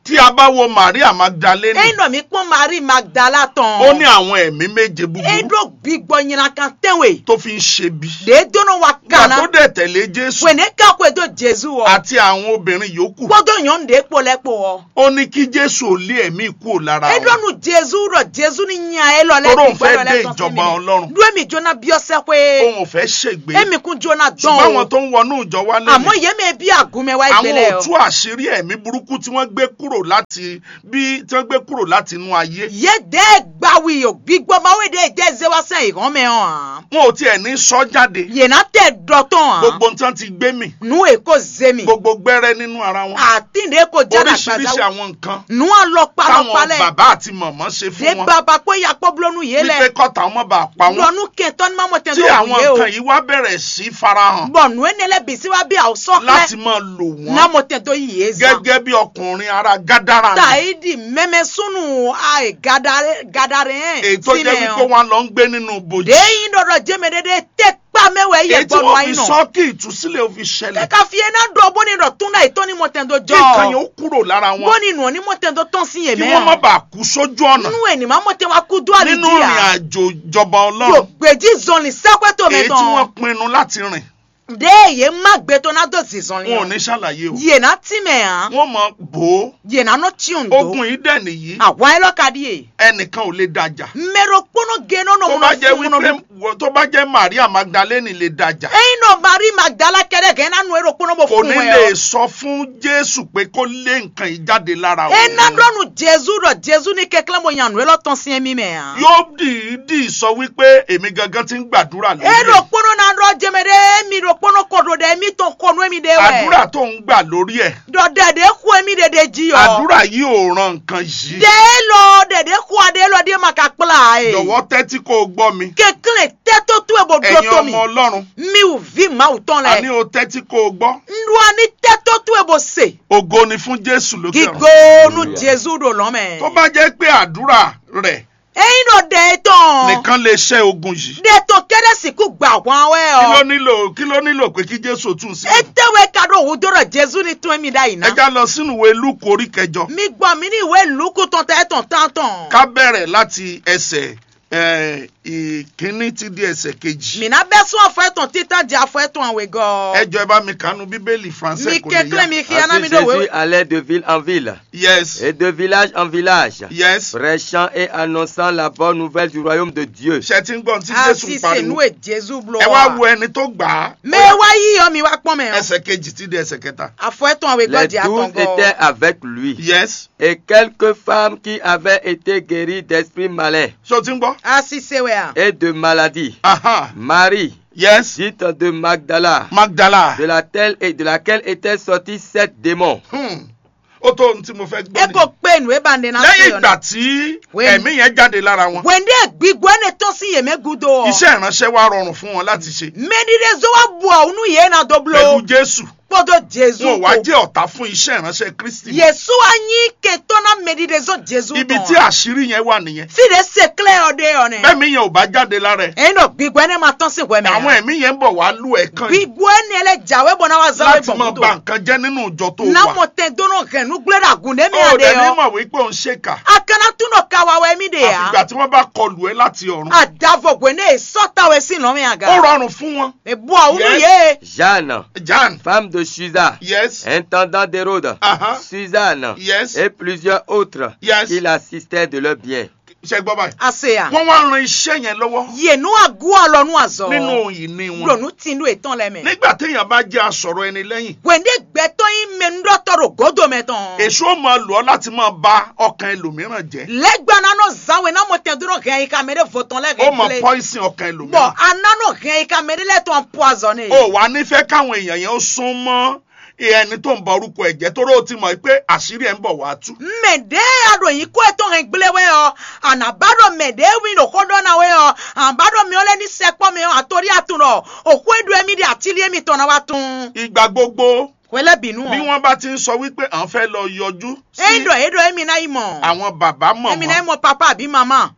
S2: tí a bá wo maria magdalene
S1: Eno mi kpɔn Mari Magdala
S2: ó ní
S1: tɔn.
S2: àwọn ẹ̀mí méje búburú
S1: Eɖo gbigbɔ nyina kan tɛnwe.
S2: tó fi ń ṣe bí.
S1: De dono wa
S2: gbà tó
S1: kana.
S2: dẹ̀ tẹ̀lé jésù
S1: Wene kako edo Jesu wɔ.
S2: àti àwọn obìnrin yòókù
S1: Gbɔdɔ nyɔnu de kpɔ lɛ kpɔ wɔ.
S2: ó ní kí jésù ò lé ẹ̀mí kúrò lára
S1: Eɖo
S2: wọn
S1: nu Jesu rɔ Jesu ni nya elɔ lɛ
S2: Toro
S1: gbigbɔ
S2: fẹ́
S1: lɔ
S2: dé
S1: lɛ tɔn
S2: ìjọba
S1: mi.
S2: Ọlọ́run.
S1: Do emi jona biɔsɛ koe.
S2: òun ò fẹ́ ṣègbé
S1: Emi kun jona
S2: ṣùgbọ́n
S1: dɔn
S2: àwọn
S1: o.
S2: tó ń wọnú ìjọ wa
S1: Àmọ́
S2: lẹ́nu
S1: yéme bí àgùnmẹ̀ wa
S2: àwọn
S1: ìgbélé
S2: ò
S1: o.
S2: tú àṣírí ẹ̀mí burúkú tí wọ́n gbé kúrò láti bí tí wọ́n gbé kúrò láti inú ayé
S1: Yé dé gbawi o gbígbọ́ máa wé dé dé zé wá sẹ́yìn ìhàn mi hàn.
S2: wọn ò tiẹ̀ ní sọ jáde
S1: Yèna tẹ̀ dọ̀tán hàn.
S2: gbogbo nǹkan ti gbé mì
S1: Nu èkó zé mi.
S2: gbogbo gbẹ́rẹ́ nínú ara wọn
S1: Àtìndé kò jáde
S2: oríṣiríṣi
S1: àgbàdá.
S2: àwọn nǹkan
S1: Nu àlọ́pàá
S2: táwọn
S1: lọ́pàá lẹ̀.
S2: bàbá àti mọ̀mọ́ ṣe
S1: Dé
S2: fún wọn
S1: bàbá pé yakpọ́ bulonu yé
S2: wípé
S1: lẹ̀.
S2: kọ́ta ọmọ bá pa wọn
S1: Lọ́nu kẹtọ́ ni máa mọ̀ tẹ̀
S2: tí
S1: lọ́wọ́
S2: àwọn
S1: yé o.
S2: nǹkan yìí wá bẹ̀rẹ̀ sí farahàn
S1: Bọ̀ nu enele bisi wa bí àwọn
S2: láti
S1: sọ́kẹ́.
S2: máa lò wọ́n
S1: Náà mo tẹ̀ tó yé zan.
S2: gẹ́gẹ́ bí ọkùnrin ara gádàrà ni
S1: Tàídì mẹ́mẹ́ súnù àì gàdàrẹ́ hẹ́n.
S2: èyí tó jẹ́ wípé wọ́n lọ ń gbé nínú bòjì
S1: Déyìn dọ̀dọ̀ jẹ́mi dédé tẹ́ pa mẹ́wàá yẹ
S2: èyí tí
S1: gbọ́dọ̀
S2: wọ́n
S1: wáyé
S2: fi
S1: náà.
S2: sọ kí ìtúsílẹ̀ ó fi ṣẹlẹ̀
S1: Kẹ́ka fi iná dọ̀ bó ni dọ̀ tún náà ìtọ́ ni mo tẹ̀ tó
S2: kí nǹkan yẹn
S1: jọ.
S2: ó kúrò lára wọn
S1: Bó ni nù ní mo tẹ̀ tó tán sí
S2: kí
S1: yèmẹ́
S2: wọ́n má bàa kú sójú ọ̀nà
S1: Nínú ẹ̀ ní máa mo tẹ̀ wá kú dúwà
S2: nínú
S1: nídìí
S2: ìrìn
S1: à.
S2: àjò ìjọba
S1: Yóò
S2: ọlọ́run
S1: gbèjì zọlì sẹ́pẹ́tò mi
S2: èyí tí wọ́n
S1: tán.
S2: pinnu láti rìn
S1: Dé èyí má gbé tó náà dòsì zọlì
S2: wọn ò
S1: yàn.
S2: ní ṣàlàyé o
S1: Yèna tí mẹ̀ hàn.
S2: wọ́n mọ bò ó
S1: Yèna náà tí ò ń do.
S2: ogun yìí dẹ̀ nìyí
S1: Àwọn ẹ lọ́kadì yè.
S2: ẹnìkan ò lè dájà
S1: Mẹ́rọ kpọ́nà gẹ́nà náà
S2: tó
S1: mo
S2: bá
S1: náà
S2: jẹ́
S1: fún un
S2: wípé
S1: náà.
S2: wọ- tó bá jẹ́ Maria Magdalene lè dájà
S1: Ẹyin náà Mari Magdala kẹ́rẹ́ gẹ́ nánú ẹ̀rọ kpọ́nà bò
S2: kò
S1: fún
S2: ní
S1: ẹ
S2: lè
S1: o.
S2: sọ fún Jésù pé kó lé nǹkan yìí jáde lára
S1: Ena dɔnu Jesu dɔ Jesu ni kɛkɛlɛ mo yanu elɔ tɔn siɛ mi mɛ yan.
S2: yóò dìídì sọ wípé èmi gangan ti ń gbàdúrà lórí
S1: E
S2: ẹ̀.
S1: do kpono na dɔ jɛmɛ de emi do kpono kɔdo de emi tɔn kɔnu emi de
S2: àdúrà
S1: wɛ.
S2: tó ń gbà lórí ẹ̀
S1: Dɔ dɛde ku emi de de dzi yɔ.
S2: àdúrà yìí ò ran nǹkan yìí
S1: De lɔ dɛde ku ade lɔ de ma ka kpla ye.
S2: jọ̀wọ́ tẹ́tí kó o gbọ́ mi
S1: Kekele tɛto tu ebo do
S2: ẹ̀yin
S1: to mi.
S2: ọmọ Ọlọ́run
S1: Mi ò vi ma ò tɔn
S2: àní
S1: lɛ.
S2: o tẹ́tí kó o gbọ́
S1: Ndua ni tɛto tu ebo se.
S2: ògo ni fún Jésù lókè ọ̀run
S1: Gigonu Jesu do lɔ mɛ.
S2: tó bá jẹ́ pé àdúrà rẹ̀
S1: Eyin do de tɔn.
S2: nìkan lè ṣẹ́ ogun yìí
S1: De to kɛrɛsi ku gba wɔn wɛ
S2: kí ló
S1: ɔ.
S2: nílò kí ló nílò pé kí Jésù tún sí
S1: etewe ka do wu dɔrɔ jesu ni tún mi da yìí
S2: ẹ
S1: na.
S2: já lọ sínú ìwé Lúùkù orí kẹjọ
S1: mi gbọ́ mi ní ìwé lùkù tán tẹ́ tán tán tán.
S2: ká bẹ̀rẹ̀ láti ẹsẹ̀ eh, ìkíní ti di ẹsẹ̀ kejì
S1: mina bɛ sún afɔ ɛtɔn títà jẹ afɔ ẹtɔn àwẹ̀
S2: ẹ
S1: gɔ.
S2: jọ ẹ bá mi kànú bíbélì
S1: mi
S2: français kò lè
S1: kékeré
S2: yá
S1: mi kí ẹná mi
S3: Ainsi
S1: dò
S3: Jésus
S1: wé.
S3: allait de ville en ville
S2: yes
S3: et de village en village,
S2: yes
S3: prêchant et annonçant la bonne nouvelle du royaume de Dieu.
S2: ṣe ti ń gbọ́n tí
S1: a
S2: Jésù
S1: sì
S2: ń
S1: ṣe
S2: pariwo
S1: nu è jesu bulo
S2: ẹ wá wo
S1: wa.
S2: ẹni tó gbà á
S1: mẹ wá yíyọ mi wá pọ́n mẹ́ o.
S2: ẹsẹ̀ kejì ti di ẹsẹ̀ kẹta
S1: afɔ ẹtɔn àwẹ̀
S3: Les
S1: gɔ di
S3: douze
S1: àtɔn
S3: étaient
S1: gɔ.
S3: avec lui
S2: yes
S3: et quelques femmes qui avaient été guéries d'esprits malins
S2: ṣé o ti ń gbọ́
S1: a sì ṣe wẹ̀ à.
S3: et de maladies.
S2: aha
S3: Marie,
S2: yes
S3: dite de Magdala,
S2: Magdala
S3: de laquelle, et de laquelle étaient sortis sept démons.
S2: Hmm. ó tó ohun tí mo fẹ́
S1: e
S2: gbọ́
S1: ko pe nu e ba ne na
S2: nìyẹn
S1: se
S2: lẹ́yìn
S1: yọ
S2: ìgbà
S1: na.
S2: tí
S1: Wẹ́n-
S2: ẹ̀mí yẹn jáde lára wọn
S1: wende gbigbo ne tɔn si yeme gudo.
S2: iṣẹ́ ìránṣẹ́ wa rọrùn fún wọn láti ṣe
S1: mɛdide zo wa bu ɔnu yé na do
S2: pẹ̀lú
S1: bulo.
S2: Jésù
S1: kpɔdɔ jesu
S2: wọn ò wá
S1: ko.
S2: jẹ́ ọ̀tá fún iṣẹ́ ìránṣẹ́ Kristi
S1: yesu anyi ketɔ na mɛdide zo jesu
S2: ibi tí àṣírí yẹn wà nìyẹn
S1: fi de se kile yɔ de yɔ ne.
S2: bẹ́ẹ̀mí yẹn ò bá jáde lára ẹ̀
S1: ẹyin dɔ gbigbo ne ma tɔn si wɛmɛ.
S2: àwọn ẹ̀mí yẹn ń bọ̀ wá lù ẹ̀ kan yìí
S1: gbigbo ne lɛ jawe bɔ na wa zawe
S2: láti máa
S1: bɔn
S2: ba
S1: kudo.
S2: nǹkan jẹ́ nínú ìjọ tó wà
S1: namɔ tɛ dono hɛnu gblẽ ɖe agun ɖe mi
S2: ó
S1: ya de
S2: dẹ̀ ní
S1: yɔ.
S2: mọ̀ wípé òun ṣèkà
S1: akana tún dɔ kawa wɛ mi de
S2: àfìgbà
S1: ya.
S2: tí wọ́n bá kọlù ẹ́ láti ọ̀run
S1: adavɔ gbe ne sɔta wɛ si nɔ mi
S2: ó
S1: aga.
S2: rọrùn fún wọn
S1: ebu awunu
S2: Yes.
S1: ye.
S3: Jeanne,
S2: Jan
S3: femme de Chusa,
S2: yes
S3: intendant d'Hérode,
S2: aha
S3: Suzanne
S2: yes
S3: et plusieurs autres
S2: Yes.
S3: qui l'assistaient de leur bien.
S2: ṣe gbọ́ báyìí
S1: ase ya.
S2: wọ́n wá ran iṣẹ́ yẹn lọ́wọ́
S1: yenu agu alɔ nu azɔ.
S2: nínú ìní wọn
S1: lonu ti nu etɔn lɛ mɛ.
S2: nígbà téèyàn bá jẹ́ asọ̀rọ̀ ẹni lẹ́yìn
S1: wende gbɛtɔ yi mɛ nudɔtɔ do godo mɛ tɔn.
S2: èso ó máa lò ọ́ láti máa ba ọkàn ẹlòmíràn jẹ́
S1: lɛgbana nɔ zawe na mo tɛ dɔrɔn hɛn yi ka mɛ de vɔtɔn lɛ
S2: ó máa
S1: gɛlɛ.
S2: pọ́ìsìn ọkàn
S1: bɔn
S2: ẹlòmíràn
S1: ananɔ hɛn yi ka mɛ de lɛ tɔn poisonné.
S2: ó wà nífẹ̀ẹ́ káwọn èèyàn yẹn ó sún mọ́ ẹni tó ń bọ orúkọ ẹ̀ jẹ́ torí ó ti mọ̀ pé àṣírí ẹ̀ ń bọ̀ wá tú
S1: mɛde aɖo yi ko etɔn hɛn gblẽ wɛ yɔ anabaɖo mɛde wi ɖo kɔ dɔna wɛ yɔ anabaɖo mi wọlé ní sɛkpɔ mi atori atun rɔ òkú edu emi di atili emi tɔna wa tun
S2: ìgbà gbogbo
S1: wẹlẹ binu
S2: bí wọ́n bá ti ń sọ wípé à ń fẹ́ lọ yọjú sí
S1: eyi dɔ eyi dɔ emi na yi mɔ
S2: àwọn bàbá
S1: emi na yi
S2: mọ̀mọ́
S1: mɔ papa àbí mama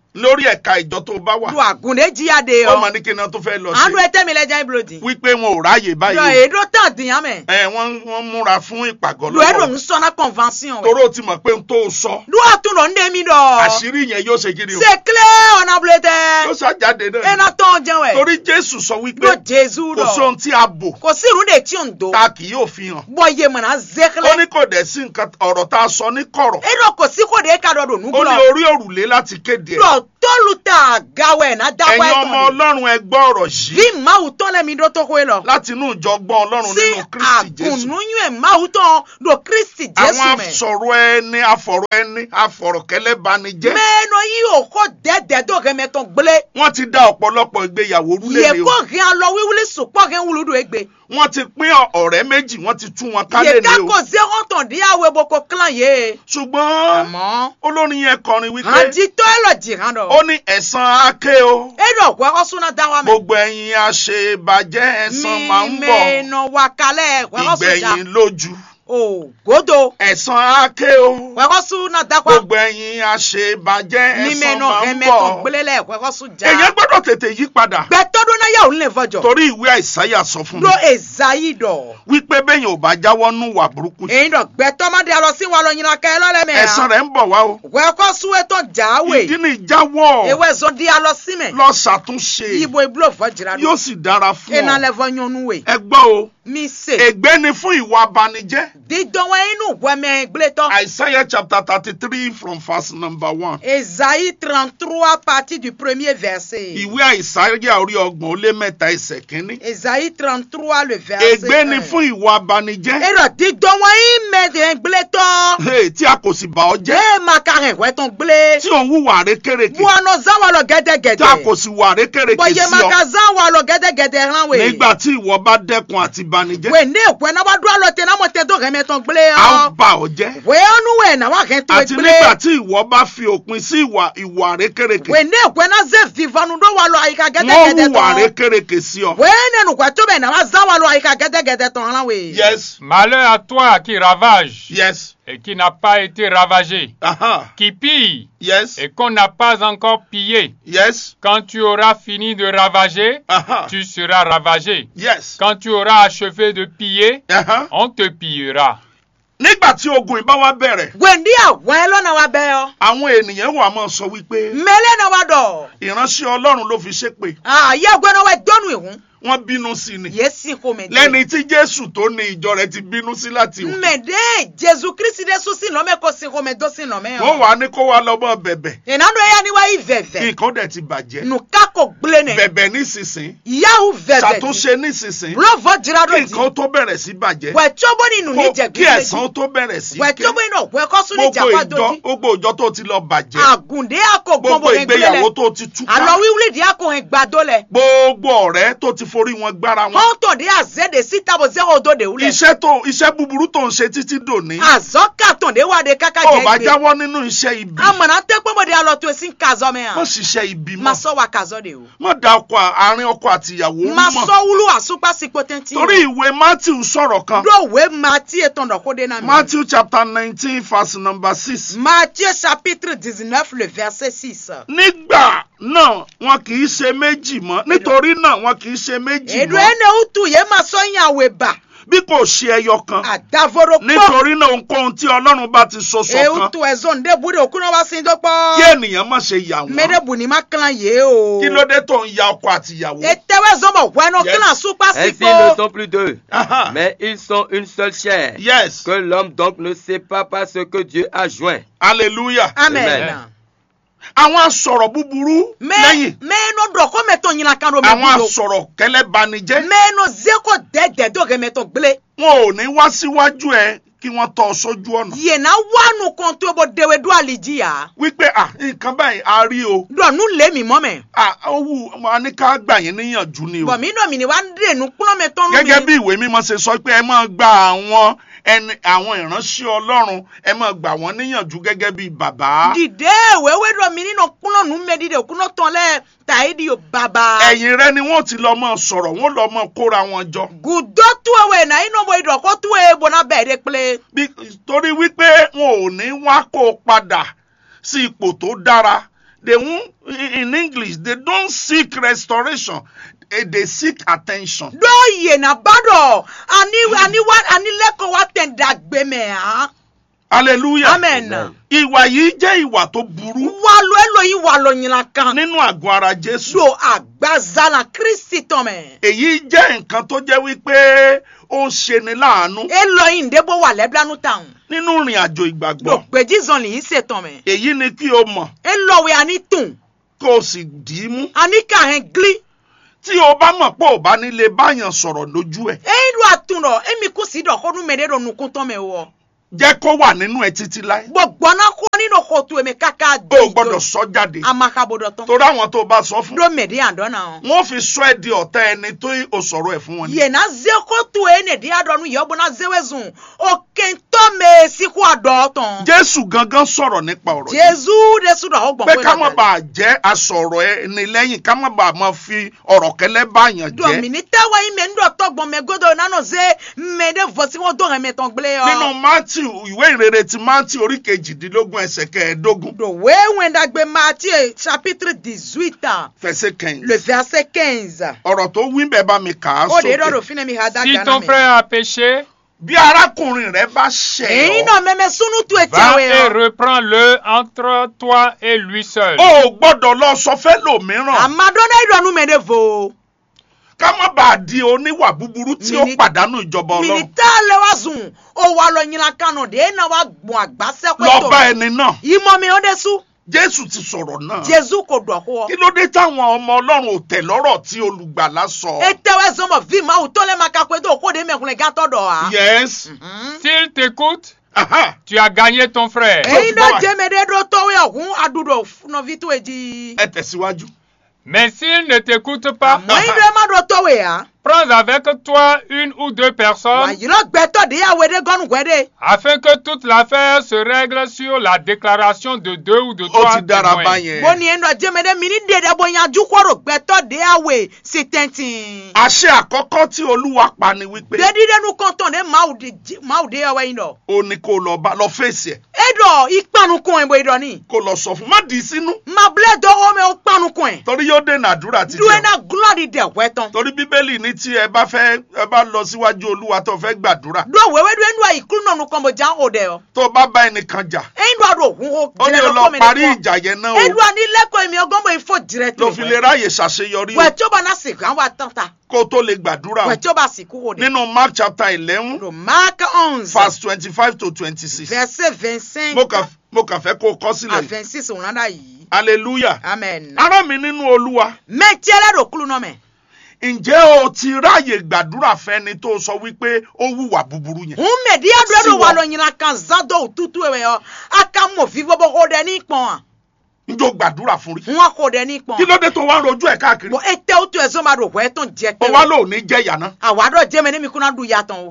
S2: lórí ẹ̀ka ìjọ tó bá wà
S1: do agunde jiya de
S2: ó mọ
S1: yɔ
S2: ní kí náà tó fẹ́ lọ
S1: anu
S2: sí
S1: ete mi le jẹ́ iblo di
S2: wípé wọn ò ráàyè
S1: do
S2: báyìí
S1: edo tan diyan mɛ
S2: ẹ wọ́n wọ́n múra fún ìpàgọ́
S1: do edo
S2: lọ́wọ́
S1: nsɔnna convention wɛ
S2: toró ti mọ̀ pé n tó sọ
S1: do atun dɔ nde mi dɔ
S2: àṣírí yẹn yóò ṣe kí ni o
S1: c'est clair ɔna bule
S2: yóò
S1: tɛ
S2: ṣàjáde náà
S1: ena tɔn jɛ wɛ
S2: torí jésù sọ wípé
S1: do jesu
S2: kò sí ohun
S1: dɔ
S2: tí a bò
S1: kò sí irun de tí o ń do
S2: ta kì yóò fi hàn
S1: bɔ ye mana
S2: ó
S1: zekle
S2: ní kò dẹ̀ sí nǹkan ọ̀rọ̀ tá a sọ ní kọ̀rọ̀
S1: edo kò sí kò de ka dɔ do
S2: ó ní
S1: nukulɔ
S2: orí òrùlé láti kéde ẹ̀
S1: do tolu ta gawɛ na dakɔ
S2: ẹ̀yin ọmọ
S1: ɛtɔn
S2: ọlọ́run ẹ gbọ́ ọ̀rọ̀ yìí
S1: vi mawu tɔn lɛ mi do to koe lɔ
S2: láti inú ìjọ gbọ́n ọlọ́run
S1: si
S2: nínú kristi jésù
S1: agunnuyɛ mawu tɔn do kristi jesu
S2: àwọn
S1: mɛ
S2: asọ̀rọ̀ ẹni afọ̀rọ̀ ẹni afọ̀rọ̀kẹ́lẹ́ bani jẹ́
S1: mɛnɔ yi o ko dɛdɛ do hɛmɛtɔn gble
S2: wọ́n ti dá ọ̀pọ̀lọpọ̀ ìgbéyàwó
S1: ye
S2: rúlé
S1: ko
S2: o
S1: hɛn alɔ wiwili sopɔ hɛn wulu do egbe
S2: wọ́n ti pín ọ̀rẹ́ méjì wọ́n ti tú wọn
S1: ye
S2: kálẹ̀ ní
S1: ka
S2: o
S1: ko zehɔn tɔn di awo ebo ko klan ye
S2: ṣùgbọ́n
S1: àmɔ
S2: olórin yẹn kọrin wípé
S1: handi tɔ elɔ dzi hàn
S2: ó
S1: dɔ
S2: ní ẹ̀san ake o
S1: eɖɔ hɔɛkɔ suna da wa mɛ
S2: gbogbo ẹ̀yin àṣebàjẹ́ ẹ̀san máa ń
S1: mi
S2: bọ̀
S1: mɛnɔ wa kalɛ hɔɛkɔ su da
S2: ìgbẹ̀yìn lójú
S1: o godo
S2: ẹ̀san ake o
S1: hɔɛkɔ suna da kwa
S2: gbogbo ẹ̀yin àṣebàjẹ́
S1: mi
S2: ẹ̀san
S1: mɛnɔ
S2: máa ń
S1: hɛmɛtɔn
S2: bọ̀
S1: gble lɛ hɔɛkɔ su ja
S2: èyàn gbọ́dọ̀ tètè yí padà
S1: gbɛtɔdo na yawu le fɔjɔ
S2: torí ìwé àìsáyà sọ fún mi
S1: do ezayi dɔ
S2: wípé bẹ́yìn ò bá jáwọ́ nú wà burúkú
S1: èyí dɔ gbɛtɔ ma di alɔ si wa lɔ nyina kɛ lɔ lɛ mɛ
S2: ẹ̀san rẹ̀ ń bọ̀ wá o
S1: hɔɛkɔ su etɔ jawe
S2: ìdí ni ìjáwọ́
S1: ewé zɔn di alɔ si mɛ
S2: lọ ṣàtúnṣe
S1: ibo iblo fɔjira
S2: yóò
S1: do
S2: sì dára fún
S1: ena
S2: ọ
S1: lɛ fɔ nyɔnu we
S2: ẹ gbọ́ o
S1: mi se
S2: ègbé ni fún ìwà abanijẹ́
S1: didɔwɛ inú wɛmɛ gbletɔ
S2: àìsáyà chapter thirty three from verse number one
S1: ezayi trente trois partie du premier verset
S2: ìwé àìsáyà orí ọgbọ̀n ó lé mẹ́ta ẹsẹ̀ kínní
S1: ezayi trente trois le verset
S2: ègbé ni
S1: un.
S2: fún ìwà abanijẹ́
S1: eɖɔ didɔwɛ imɛ de gbletɔ
S2: Hey, tí a kò sì bà ọ́ jẹ́
S1: ee maka hɛn wɛtɔn gble
S2: tí òun wùwà rékèrèkè
S1: buanɔ zan wa lɔ
S2: tí a
S1: gɛdɛgɛdɛ
S2: kò sì wà rékèrèkè
S1: bɔn ye
S2: sí ọ
S1: maka zan wa lɔ gɛdɛgɛdɛ hàn we.
S2: nígbà tí ìwọ bá dẹ́kun àti banijẹ́
S1: we ne kwe na wa do alo te na mo te do heme ton gble
S2: a ó
S1: o
S2: bà ọ́ jẹ́
S1: we onu we na wa gen to
S2: àti
S1: gble
S2: nígbà tí ìwọ bá fi òpin sí ìwà ìwà rékèrèkè
S1: we ne kwe na ze vivanu do wa lo ayika gede
S2: wọ́n
S1: gede
S2: hùwà
S1: ton
S2: rékèrèkè sí ọ.
S1: we ne nu kwe to be na wa za wa lo ayika gede gede ton ran we
S2: yes
S4: Malheur à toi qui ravage
S2: yes
S4: et qui n'a pas été ravagé,
S2: aha
S4: qui pille
S2: yes
S4: et qu'on n'a pas encore pillé.
S2: yes
S4: Quand tu auras fini de ravager,
S2: aha
S4: tu seras ravagé.
S2: yes
S4: Quand tu auras achevé de piller,
S2: aha.
S4: on te pillera.
S2: nígbà tí ogun ìbá wa bẹ̀rẹ̀
S1: we ndi awon lo na wa be o
S2: àwọn ènìyàn wà máa sọ wípé
S1: mele na wa do
S2: ìránṣẹ́ ọlọ́run ló fi ṣépè
S1: ah ye gwe na we donu ihun
S2: wọ́n bínú sí ni
S1: ye sin ko me de
S2: lẹ́ni tí jésù tó ní ìjọ rẹ̀ ti bínú sí láti wò
S1: me de jesus christ de su sin lo me ko sin ko me do sin lo me
S2: wọ́n
S1: o
S2: wà ní kó wa lọ́mọ bẹ̀bẹ̀
S1: enanu ya ni wa iveve
S2: nǹkan dẹ̀ ti bàjẹ́
S1: nu kako gble ne
S2: bẹ̀bẹ̀ nísinsìn
S1: yahu veve
S2: ṣàtúnṣe nísinsìn
S1: bulo jira do
S2: kí
S1: di
S2: nǹkan tó bẹ̀rẹ̀ sí bàjẹ́
S1: wẹ tsobo ninu
S2: kó-
S1: ni jẹ
S2: kí
S1: gbèsè
S2: ẹ̀san tó bẹ̀rẹ̀ sí
S1: wẹ
S2: ké
S1: tsobo inu wẹ kọsu ni
S2: gbogbo
S1: japa
S2: ìjọ
S1: doji
S2: gbogbo ìjọ tó ti lọ bàjẹ́
S1: agunde ako
S2: gbogbo
S1: gbọmọ egbele
S2: ìgbéyàwó
S1: lẹ
S2: tó ti túká
S1: alọ wiwuli di ako hẹn gbado lẹ
S2: gbogbo ọ̀rẹ́ tó ti forí wọn gbára wọn
S1: hɔntɔn de aze de sita bo zero do de wulẹ
S2: iṣẹ́ tó iṣẹ́ búburú tó ń ṣe títí dòní
S1: azɔkatɔn de wa de kaka
S2: ó bá
S1: jẹ gbe
S2: jáwọ́ nínú iṣẹ́ ibi
S1: amana tẹ kpɔmɔ de alɔ to esi kazɔ mɛ
S2: má
S1: hàn
S2: ṣiṣẹ́ ibi
S1: ma
S2: mọ́
S1: sɔ wa kazɔ de o
S2: má da ọkọ àárín ọkọ àti ìyàwó
S1: ma
S2: mọ́
S1: sɔ wulu asukpa si potenti
S2: torí ìwé matthew sọ̀rọ̀ kan
S1: do we mati etɔn dɔ ko de na mi
S2: matthew chapter nineteen verse number six
S1: Matthieu chapitre dix-neuf le verset six.
S2: nígbà náà wọn kì í ṣe méjì mọ́ nítorí náà wọn kì í ṣe méjì
S1: Edu
S2: mọ́
S1: ene utu ye ma sɔ nyawe ba
S2: bí kò ṣe ẹyọ kan
S1: adavoro kpɔ.
S2: nítorí náà ohunkóhun tí ọlọ́run bá ti so ṣọ̀kan
S1: Eutu ezon de bu de okuna wa sin do
S2: kí
S1: kpɔ.
S2: ènìyàn má ṣe yà
S1: Me de
S2: wọ́n
S1: bu ni ma klan ye o.
S2: kí ló dé tó ń ya ọkọ àti ìyàwó.
S1: Etewe zɔn bɔ wɛnɔ
S2: Yes.
S1: klan sukpa si
S3: Ainsi, ils ne
S1: ko.
S3: sont plus deux,
S2: Aha.
S3: mais ils sont une seule chair.
S2: yes
S3: Que l'homme donc ne sépare pas ce que Dieu a joint.
S2: hallelujah.
S1: Amen.
S3: Amen.
S2: àwọn asọ̀rọ̀ búburú
S1: Me
S2: lẹ́yìn
S1: me no dɔ ko me tɔn ɲinan kan do me
S2: àwọn
S1: bu do.
S2: asọ̀rọ̀ kẹlẹ́banijẹ́
S1: Me no zeko dɛdɛ do ke me tɔn gble.
S2: wọn ò ní wá síwájú ẹ kí wọ́n tọ́ ọ sójú ọ̀nà
S1: Yena wanu kan to bo dewe do aliji ya.
S2: wípé à nǹkan báyìí a rí o
S1: Do nu le mi mɔ mɛ.
S2: à owó a ní ká gbà yín níyànjú ni o
S1: Bɔn mi nɔ mi ni wa de nu kplɔ me tɔn nu mi.
S2: gẹ́gẹ́ bí ìwé mímọ́ ṣe sọ pé ẹ máa gba àwọn ẹni àwọn ìránṣẹ́ ọlọ́run ẹ máa gbà wọ́n níyànjú gẹ́gẹ́ bí bàbá
S1: dìde wẹ́wẹ́ dọ̀ mí nínú kúnlọ̀ nù mẹ́ dìde kúnlọ̀ tán lẹ́ tàyédi yóò bàbá.
S2: ẹ̀yìn rẹ ni wọ́n ti lọ mọ́ sọ̀rọ̀ wọ́n lọ mọ́ kóra wọn jọ
S1: gùdọ́ tú ewé náà inú ọmọ ìdọ̀kọ́ tú ewé bọ̀nà bẹ́ẹ̀ dé pélé.
S2: Bí- torí wípé wọn ò ní wá kó o padà sí ipò tó dára they won't in english they don't seek restoration eh, they seek attention.
S1: ɖo yena ba ɖɔ ani ani wa ani lɛkɔ wa tɛ dagbe mɛ hã
S2: hallelujah.
S1: amen
S2: ìwà yìí jẹ́ ìwà tó burú
S1: walo eloyin walo nyina kan
S2: nínú àgọ́ ara jésù.
S1: do agbazala kristi tɔmɛ
S2: èyí jẹ́ nǹkan tó jẹ́ wípé ó ń ṣeni láàánú
S1: eloyin ndebo wa lɛblanu tan
S2: nínú ìrìn àjò
S1: do
S2: ìgbàgbọ́.
S1: gbedizɔn li yi se tɔmɛ
S2: èyí ni kí o mọ̀
S1: elɔwe ani tun
S2: kó o sì dì í mú.
S1: ani kahɛn gli
S2: tí o bá mọ̀ pé ò bá nílé báyàn sọ̀rọ̀ lójú ẹ̀
S1: eyi do atun dɔ emi kusi dɔ kɔnu mɛ de do nukun tɔmɛ wɔ
S2: jẹ́ kó wà nínú ẹ títí láé.
S1: gbɔgbɔna kɔ ni do kɔtu emi kaka
S2: o
S1: do
S2: ò gbọ́dọ̀ sọ jáde.
S1: amakabo dɔ tɔn
S2: torí àwọn tó o bá sọ fún.
S1: do mɛ de yan dɔ na
S2: wọ́n fi sọ ẹ́ di ọ̀tá ẹni tó o sọ̀rọ̀ ẹ̀ fún wọn. ni.
S1: yena ze kɔtu ye ne de adɔ nu yɛ bona zewe zun o kentɔ mɛ siku adɔ tɔn
S2: jésù gangan sọ̀rọ̀ nípa ọ̀rọ̀ yìí.
S1: jesu de su dɔ o gbɔn
S2: pé ká má bàa jẹ́ asọ̀rọ̀ ẹni lẹ́yìn ká má bàa máa fi ọ̀rọ̀ kẹlẹ́ báyàn jẹ́.
S1: dɔmini tɛwɛ yi mɛ n dɔ tɔgbɔn mɛ godo nanu ze mɛ de vosi ŋo do hɛmɛ tɔn gble
S2: nínú
S1: yɔ.
S2: matthew ìwé ìrere ti matthew orí kejìdínlógún ẹsẹ̀ kẹẹ̀ẹ́dógún
S1: do wewe ndagbe Matthieu chapitre dix-huit
S2: fẹsẹ̀ kẹyìn.
S1: le verset quinze.
S2: ọ̀rọ̀ tó wí bẹ́ẹ̀ bá mi kà á
S1: o de dɔ do
S2: sókè.
S1: fine mi ha da
S4: Si
S1: gana
S4: ton
S1: mɛ.
S4: frère a péché,
S2: bí arákùnrin rẹ bá ṣẹ̀
S1: èyí
S2: ọ́
S1: náà mɛmɛ sunu tu eti
S4: va
S1: awo
S4: et
S1: yɔ.
S4: reprends-le entre toi et lui seul.
S2: o ò gbọ́dọ̀ lọ sọ fẹ́ lòmíràn
S1: amadona idɔnu mɛ de vo.
S2: ká má bàa di oníwà búburú tí ó
S1: Mini-
S2: pàdánù ìjọba ọlọ́run
S1: minita le wa zun o wa lɔ nyina kanu de ena wa gbɔn agbasɛ
S2: lọ bá
S1: kweto.
S2: ẹni náà
S1: imɔ mi o de su
S2: jésù ti sọ̀rọ̀ náà
S1: jesu ko dɔ kɔ.
S2: kí ló dé táwọn ọmọ ọlọ́run ò tẹ̀ lọ́rọ̀ tí olùgbàlà sọ.
S1: etewɛ zɔmɔ vi ma o tɔlɛ ma ka kweto o ko de mɛkunle gatɔ dɔ wa.
S2: yes
S1: Mhm.
S4: S'il t'écoute,
S2: aha
S4: tu as gagné ton frère.
S1: èyí
S2: Bọ́ wa.
S1: náà jẹ́mi de do tɔwé ọ̀hún adudo nɔvi tó edi.
S2: ẹ tẹ̀síwájú.
S4: Mais s'il ne t'écoute pas,
S1: àmọ́ yín ló má do tɔwé ya.
S4: prends avec toi une ou deux
S1: wà
S4: personnes
S1: yìí lọ gbẹtọ̀ de yàwé de gọ́nù gbẹ́dẹ́.
S4: afin que toute l'affaire se règle sur la déclaration de deux ou de
S2: ó
S4: trois
S2: ti dára
S4: témoins.
S2: báyẹn.
S1: bó ni ẹ̀ ń lọ jẹ́mi de mi ní dèdè bó yanjú kọ́rọ̀ gbẹtọ̀ de yàwé sí tẹ́ntìn.
S2: àṣẹ àkọ́kọ́ tí olúwa pa ni wípé
S1: dédí dẹnu kọ́ntàn de máwù de yàwé yín lọ.
S2: ó ní kó lọ bá lọ fèsì ẹ̀
S1: e dọ̀ ìpanukun ẹ̀ bó idọ̀ ni.
S2: kó lọ sọ fún má dì í sínú
S1: mabilẹ̀ dọ́wọ́ mi ó panukun ẹ̀.
S2: torí yóò dènà àdúrà ti
S1: dúró
S2: jẹun.
S1: náà gúlọ́ọ̀dì dẹ̀ wẹ́ tán.
S2: torí bíbélì ní tí ẹ bá fẹ́ ẹ bá lọ síwájú olúwa tó fẹ́ gbàdúrà
S1: dúró wẹ́wẹ́ dúró ẹnu àyíkúrú náà nukọ́ mo já o dẹ̀ ọ.
S2: tó bá bá ẹnìkan jà
S1: ẹ̀yin dọ̀ àdó òhun o.
S2: ó ní o lọ parí ìjà yẹn náà
S1: edu
S2: o
S1: ani lẹ́kọ̀ọ́ mi ọgọ́n mo ifo jìrẹ́ tó
S2: ló fi lè ráàyè ṣàṣeyọrí o
S1: wẹ̀ tí ó bá náà sìnkú àwọn àtọ́ta
S2: kó tó lè gbàdúrà o
S1: wẹ̀ tí ó bá sìnkú wò dé.
S2: nínú mark chapter eleven
S1: Lo Mark onze
S2: verse twenty-five to twenty-six
S1: verset vingt-cinq
S2: mo kàn mo kàn fẹ́ kó o kọ
S1: à
S2: sílẹ̀ yìí
S1: vingt-six òun náà yìí.
S2: hallelujah
S1: amen.
S2: ará mi nínú olúwa
S1: mẹ́tí ẹlẹ́dọ̀ kúlù náà mẹ́.
S2: ǹjẹ́ o ti ráàyè gbàdúrà fẹ́ni tó sọ wípé ó hùwà búburú yẹn
S1: ń mẹ̀dí ẹ̀dọ̀
S2: Sí
S1: ẹ̀dọ̀ wà
S2: wọ.
S1: lọ yìnyín kan zádọ̀ òtútù ẹ̀wẹ̀ yọ aka mọ̀ fi bọ́bọ́ kó dẹ ní pọ̀n à
S2: njó gbàdúrà fún rí
S1: wọn kó dẹ ní pọ̀n.
S2: kí ló dé tó wá ń rojú ẹ̀ káàkiri
S1: bọ̀ ètè òtún ẹ̀sọ́ máa dò wẹ́ tó ń jẹ
S2: ó
S1: pé
S2: wá lò ní jẹ́yà náà
S1: àwàdọ̀ jẹ́mi ní mi kúnná dùn yàtọ̀ o.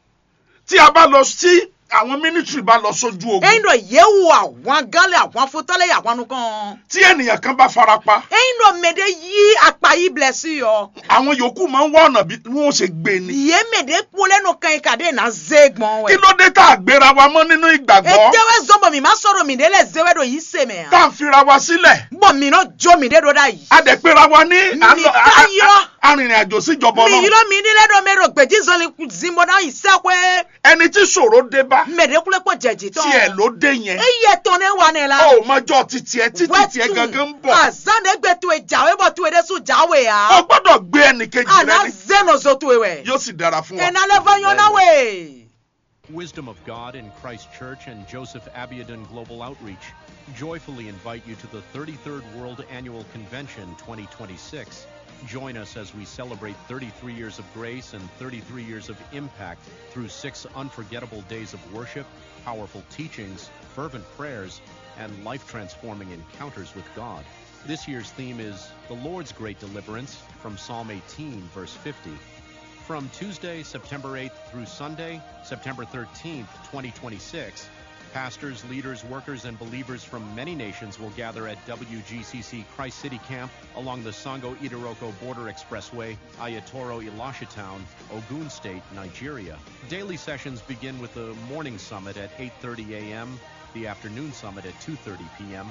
S2: tí a bá lọ sí àwọn mínísírì bá lọ sójú ogun
S1: ẹ̀yin dọ̀ yẹ̀wò àwọn gánlẹ̀ àwọn fótọ́lẹ̀ àwọn nukàn.
S2: tí ènìyàn kan bá farapa
S1: ẹ̀yin dọ̀ mẹ̀dẹ̀ yí apá yìí bilẹ̀ sí yọ.
S2: àwọn yòókù máa ń wá ọ̀nà bí wọ́n ṣe gbé ni
S1: yé mẹ̀dẹ̀ kú lẹ́nu kan yìí kàdé náà zé gbọ̀n
S2: kí
S1: wẹ̀.
S2: ló dé tá a gbéra wa mọ́ nínú ìgbàgbọ́
S1: ètèwé zọmọ mi má sọ̀rọ̀ mi délẹ̀ zéwé dò yìí sèmẹ̀
S2: tá
S1: hàn.
S2: a fira wa sílẹ̀
S1: bọ̀ mi náà jó mi dé dò dá yìí.
S2: a dẹ̀ péra wa ní
S1: Mi
S2: àlọ́- a-
S1: ká
S2: a-
S1: yọ.
S2: a- arìnrìn àjò síjọba
S1: mi yìí
S2: ọlọ́run
S1: lọ mi nílẹ̀ dọ̀ mẹ́rọ gbèjì zọlẹ̀ zimbo náà yìí sẹ́kọ̀ẹ́.
S2: ẹni tí ṣòro dé bá
S1: mẹ̀dẹ̀ kúlẹ̀ pọ̀ jẹ̀jì tán.
S2: tiẹ̀ ló dé yẹn
S1: eye tán ne wa ne la.
S2: ó mọjọ́ títí ẹ títí tiẹ̀ gangan ń bọ̀
S1: azande gbe tu e jawe bɔ tu e de su jawe
S2: ó
S1: ya.
S2: gbọ́dọ̀ gbé ẹnìkejì rẹ
S1: ana
S2: ní
S1: zeno zo tu e wɛ.
S2: yóò sì dára fún wa.
S1: ena le va yɔn na we.
S5: Wisdom of God in Christ Church and Joseph Abiodun Global Outreach joyfully invite you to the 33rd World Annual Convention 2026. Join us as we celebrate 33 years of grace and 33 years of impact through six unforgettable days of worship, powerful teachings, fervent prayers, and life transforming encounters with God. This year's theme is The Lord's Great Deliverance from Psalm 18, verse 50. From Tuesday, September 8th through Sunday, September 13th, 2026, pastors, leaders, workers, and believers from many nations will gather at WGCC Christ City Camp along the Sango Idiroko Border Expressway, Ayatoro Elisha Town, Ogun State, Nigeria. Daily sessions begin with the morning summit at 8:30 a.m., the afternoon summit at 2:30 p.m.,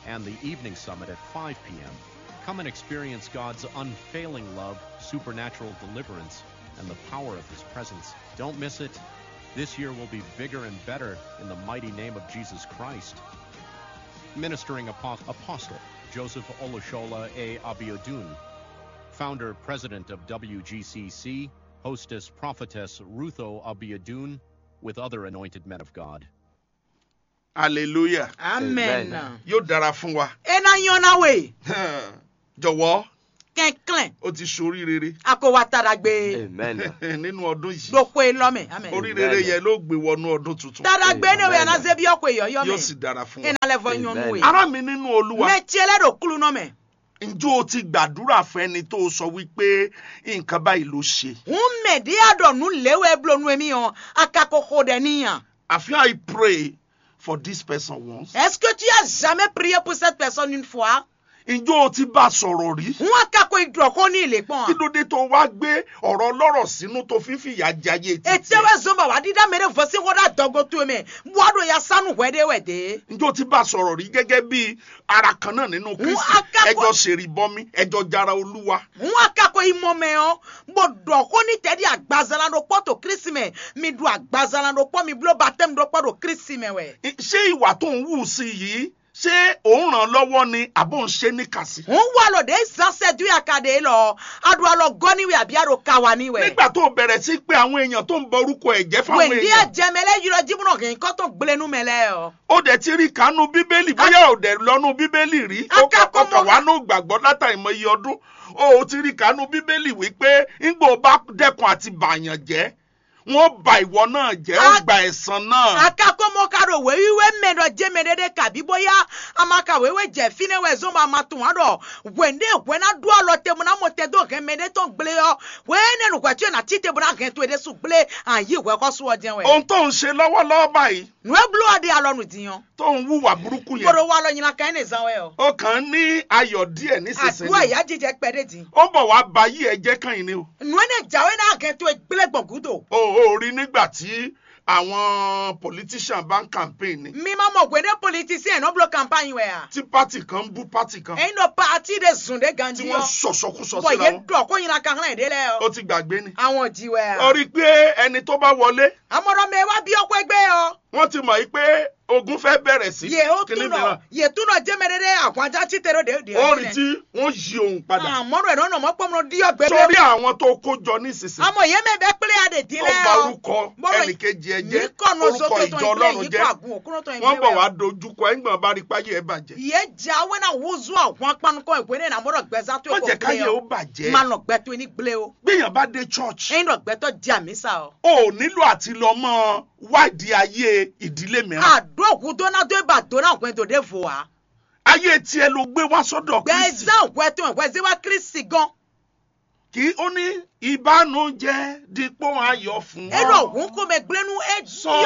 S5: and the evening summit at 5 p.m. Come and experience God's unfailing love, supernatural deliverance, and the power of His presence. Don't miss it. This year will be bigger and better in the mighty name of Jesus Christ. Ministering Apo- Apostle Joseph Olushola A. Abiodun, Founder President of WGCC, Hostess Prophetess Rutho Abiodun, with other anointed men of God.
S2: hallelujah
S1: amen
S3: Amen.
S2: yóò dára fún wa
S1: ena yɔna we
S2: jọ̀wọ́
S1: kɛnkɛn
S2: o ti ṣorí rere
S1: ako wa tara gbe
S3: Amen.
S2: nínú ọdún yìí
S1: lóko lɔmɛ amen
S2: orí rere yẹn ló gbé wọnú ọdún tuntun
S1: tara gbe ne we
S3: Amen.
S1: ana zebi ɔko yɔyɔ
S2: yóò sì
S1: mɛ
S2: dára fún wa
S1: ena lɛ fɔ nyɔnu we
S3: Amen.
S2: ará mi nínú olúwa
S1: mɛ tiɛlɛ do kulu nɔmɛ
S2: ǹjẹ́ o ti gbàdúrà fẹ́ni tó o sọ wípé nǹkan báyìí ló ṣe
S1: ŋun mɛ de ya dɔ nu lewe blo nu emi yɔ akako ko de niyan
S2: have I pray for this person once
S1: est-ce que tu as jamais prié pour cette personne une fois
S2: ǹjẹ́ o ti bá a sọ̀rọ̀ rí
S1: ŋun akako idɔ ko ni ile
S2: kí
S1: kpɔn
S2: ló dé tó wá gbé ọ̀rọ̀ ọlọ́rọ̀ sínú tó fi ń fìyà jayé títí
S1: etewe zomba wa dida mere vosi ko da dɔgo to me buado ya sanu wɛde wɛde
S2: ǹjẹ́ o ti bá a sọ̀rọ̀ rí gẹ́gẹ́ bí ara kan náà nínú kristi
S1: akẹ́kọ̀ọ́-
S2: ẹjọ́ ṣèrìbọmi ẹjọ́ jara olúwa
S1: ŋun akako imɔ mɛ yɔ bo dɔ ko ni tɛ di agbazala do kpɔ to kirisi mɛ mi do agbazala do kpɔ mi blo batɛmu do kpɔ do kirisi mɛ wɛ
S2: I- ṣé ìwà tó ń wù sí yìí ṣé òun ràn lọ́wọ́ ni àbò ń ṣe níkàsí
S1: ŋun wa lɔ de zanse du ya ka de lɔ ado alɔ gɔni wɛ abi ado kawa ni wɛ
S2: nígbà tó bẹ̀rẹ̀ sí pé àwọn èèyàn tó ń bọ orúkọ ẹ̀jẹ̀ fáwọn
S1: wɛndi
S2: èèyàn
S1: ɛjɛmɛlɛ yirɔ jibunɔ kì í kɔtɔ gbilenu mɛ lɛ yɔ.
S2: ó dẹ̀ ti rí kánú bíbélì bóyá ò dẹ̀ lọ́nú bíbélì rí ó
S1: Akẹ́kọ̀ọ́
S2: kọ́kọ́
S1: mọ́-
S2: wà ní gbàgbọ́ látàrí mọ iye ọdún ó ti rí kánú bíbélì wípé ńgbò bá dẹ́kun àti bàyàn jẹ́ wọ́n ba ìwọ náà jẹ́ ó
S1: A-
S2: gba ẹ̀san náà
S1: akakomo karo wewiwe mɛdɔ jemedede kabi boya amaka wewe jɛ fine wɛ zomba matun adɔ wende wɛna do alɔ temu na mo tɛ do hɛmɛde tó gble yɔ wɛne nukwɛtɔ na ti tebu na hɛn to ede su gble ayi wɛ kɔ sɔ jɛn wɛ
S2: ohun tó ń ṣe lọ́wọ́lọ́wọ́ báyìí
S1: nue blu adi alɔ nu diyan
S2: tó ń wúwà burúkú yẹn
S1: gbɔdɔ wa alɔ nyina kan ne zan wɛ yɔ
S2: ó kàn ń ní ayọ̀ díẹ̀
S1: aduwa
S2: nísinsìnyí
S1: ya jijɛ kpɛ de di
S2: ó ń bọ̀ wá ba yí ẹjẹ́ kan yìí ni o
S1: nue ne jawe na hɛn to gble gbɔngudo
S2: ó ó rí nígbà tí àwọn politician bá ń campaign ni
S1: mi ma mɔ wende politicien no blo campagne wɛ ya
S2: tí party kan ń bú party kan
S1: ɛyin dɔ paati de zun de
S2: tí
S1: ganji
S2: wọ́n
S1: yɔ
S2: sọ̀sọ̀kúsọ
S1: bɔn
S2: síra
S1: ye
S2: wọn
S1: dɔ ko nyina kan hɛn de lɛ
S2: ó
S1: yɔ
S2: ti gbàgbé ni.
S1: àwọn jí wɛ ya.
S2: ó rí i pé ẹni tó bá wọlé
S1: amọ̀rọ̀ mi wá bí ọkọ̀ ẹgbẹ́ ọ.
S2: wọ́n ti mọ̀ yìí pé ogun fẹ́ bẹ̀rẹ̀ sí
S1: yè ó
S2: kíní
S1: túnọ̀
S2: mìíràn
S1: yè túnọ̀ jẹ́mẹ̀rẹ́dẹ́ àwọn ajá tí tẹ̀rọ dé.
S2: ó rí tí wọ́n yí òun padà
S1: àmọ́rọ̀ ẹ̀rọ náà mọ́ pọ́nmọ́ dí ọgbẹ́
S2: sórí àwọn tó kó jọ nísinsìnyí
S1: àmọ́ yé mi bẹ́ pélé adè dín
S2: tó
S1: lẹ́
S2: bà
S1: ọ.
S2: orúkọ ẹnìkejì ẹ jẹ́
S1: kọ́nà
S2: orúkọ
S1: sókè tó
S2: ìjọ
S1: ń gbé
S2: ọlọ́run
S1: yìí
S2: jẹ́
S1: kó àgùn òkúrò tó ń gbé
S2: wọ́n bọ̀ wá
S1: wẹ̀.
S2: dojúkọ ẹ̀gbọ́n bá rí páyé ẹ̀ bàjẹ́
S1: yé jẹ́ awé náà wúzú àwọn apánukọ ìwé ní àmọ́rọ̀ gbẹ́sà tó
S2: má
S1: kò
S2: jẹ́
S1: gbé
S2: káyé ó
S1: ọ.
S2: bàjẹ́
S1: má lọ gbẹ́ tó ní gblé o.
S2: gbéyàn bá dé church
S1: ẹ̀yin lọ gbẹ́ tó di àmísà ọ.
S2: o ò nílò àti lọ mọ wádìí ayé ìdílé mìíràn
S1: àdó òkú dóná tó ibà dóná òkú tó dé fò wá.
S2: ayé tiẹ̀ ló gbé wá sọ́dọ̀ kristi
S1: gbẹ́sà òkú ẹ̀ tó ẹ̀ wẹ́sẹ̀ wá kírísì gan.
S2: kí ó ní ìbánújẹ́ dípò ayọ̀ fún
S1: ẹ̀rọ
S2: ọ
S1: ògùn kò mẹ́ gblẹ́nu ẹ̀
S2: sọ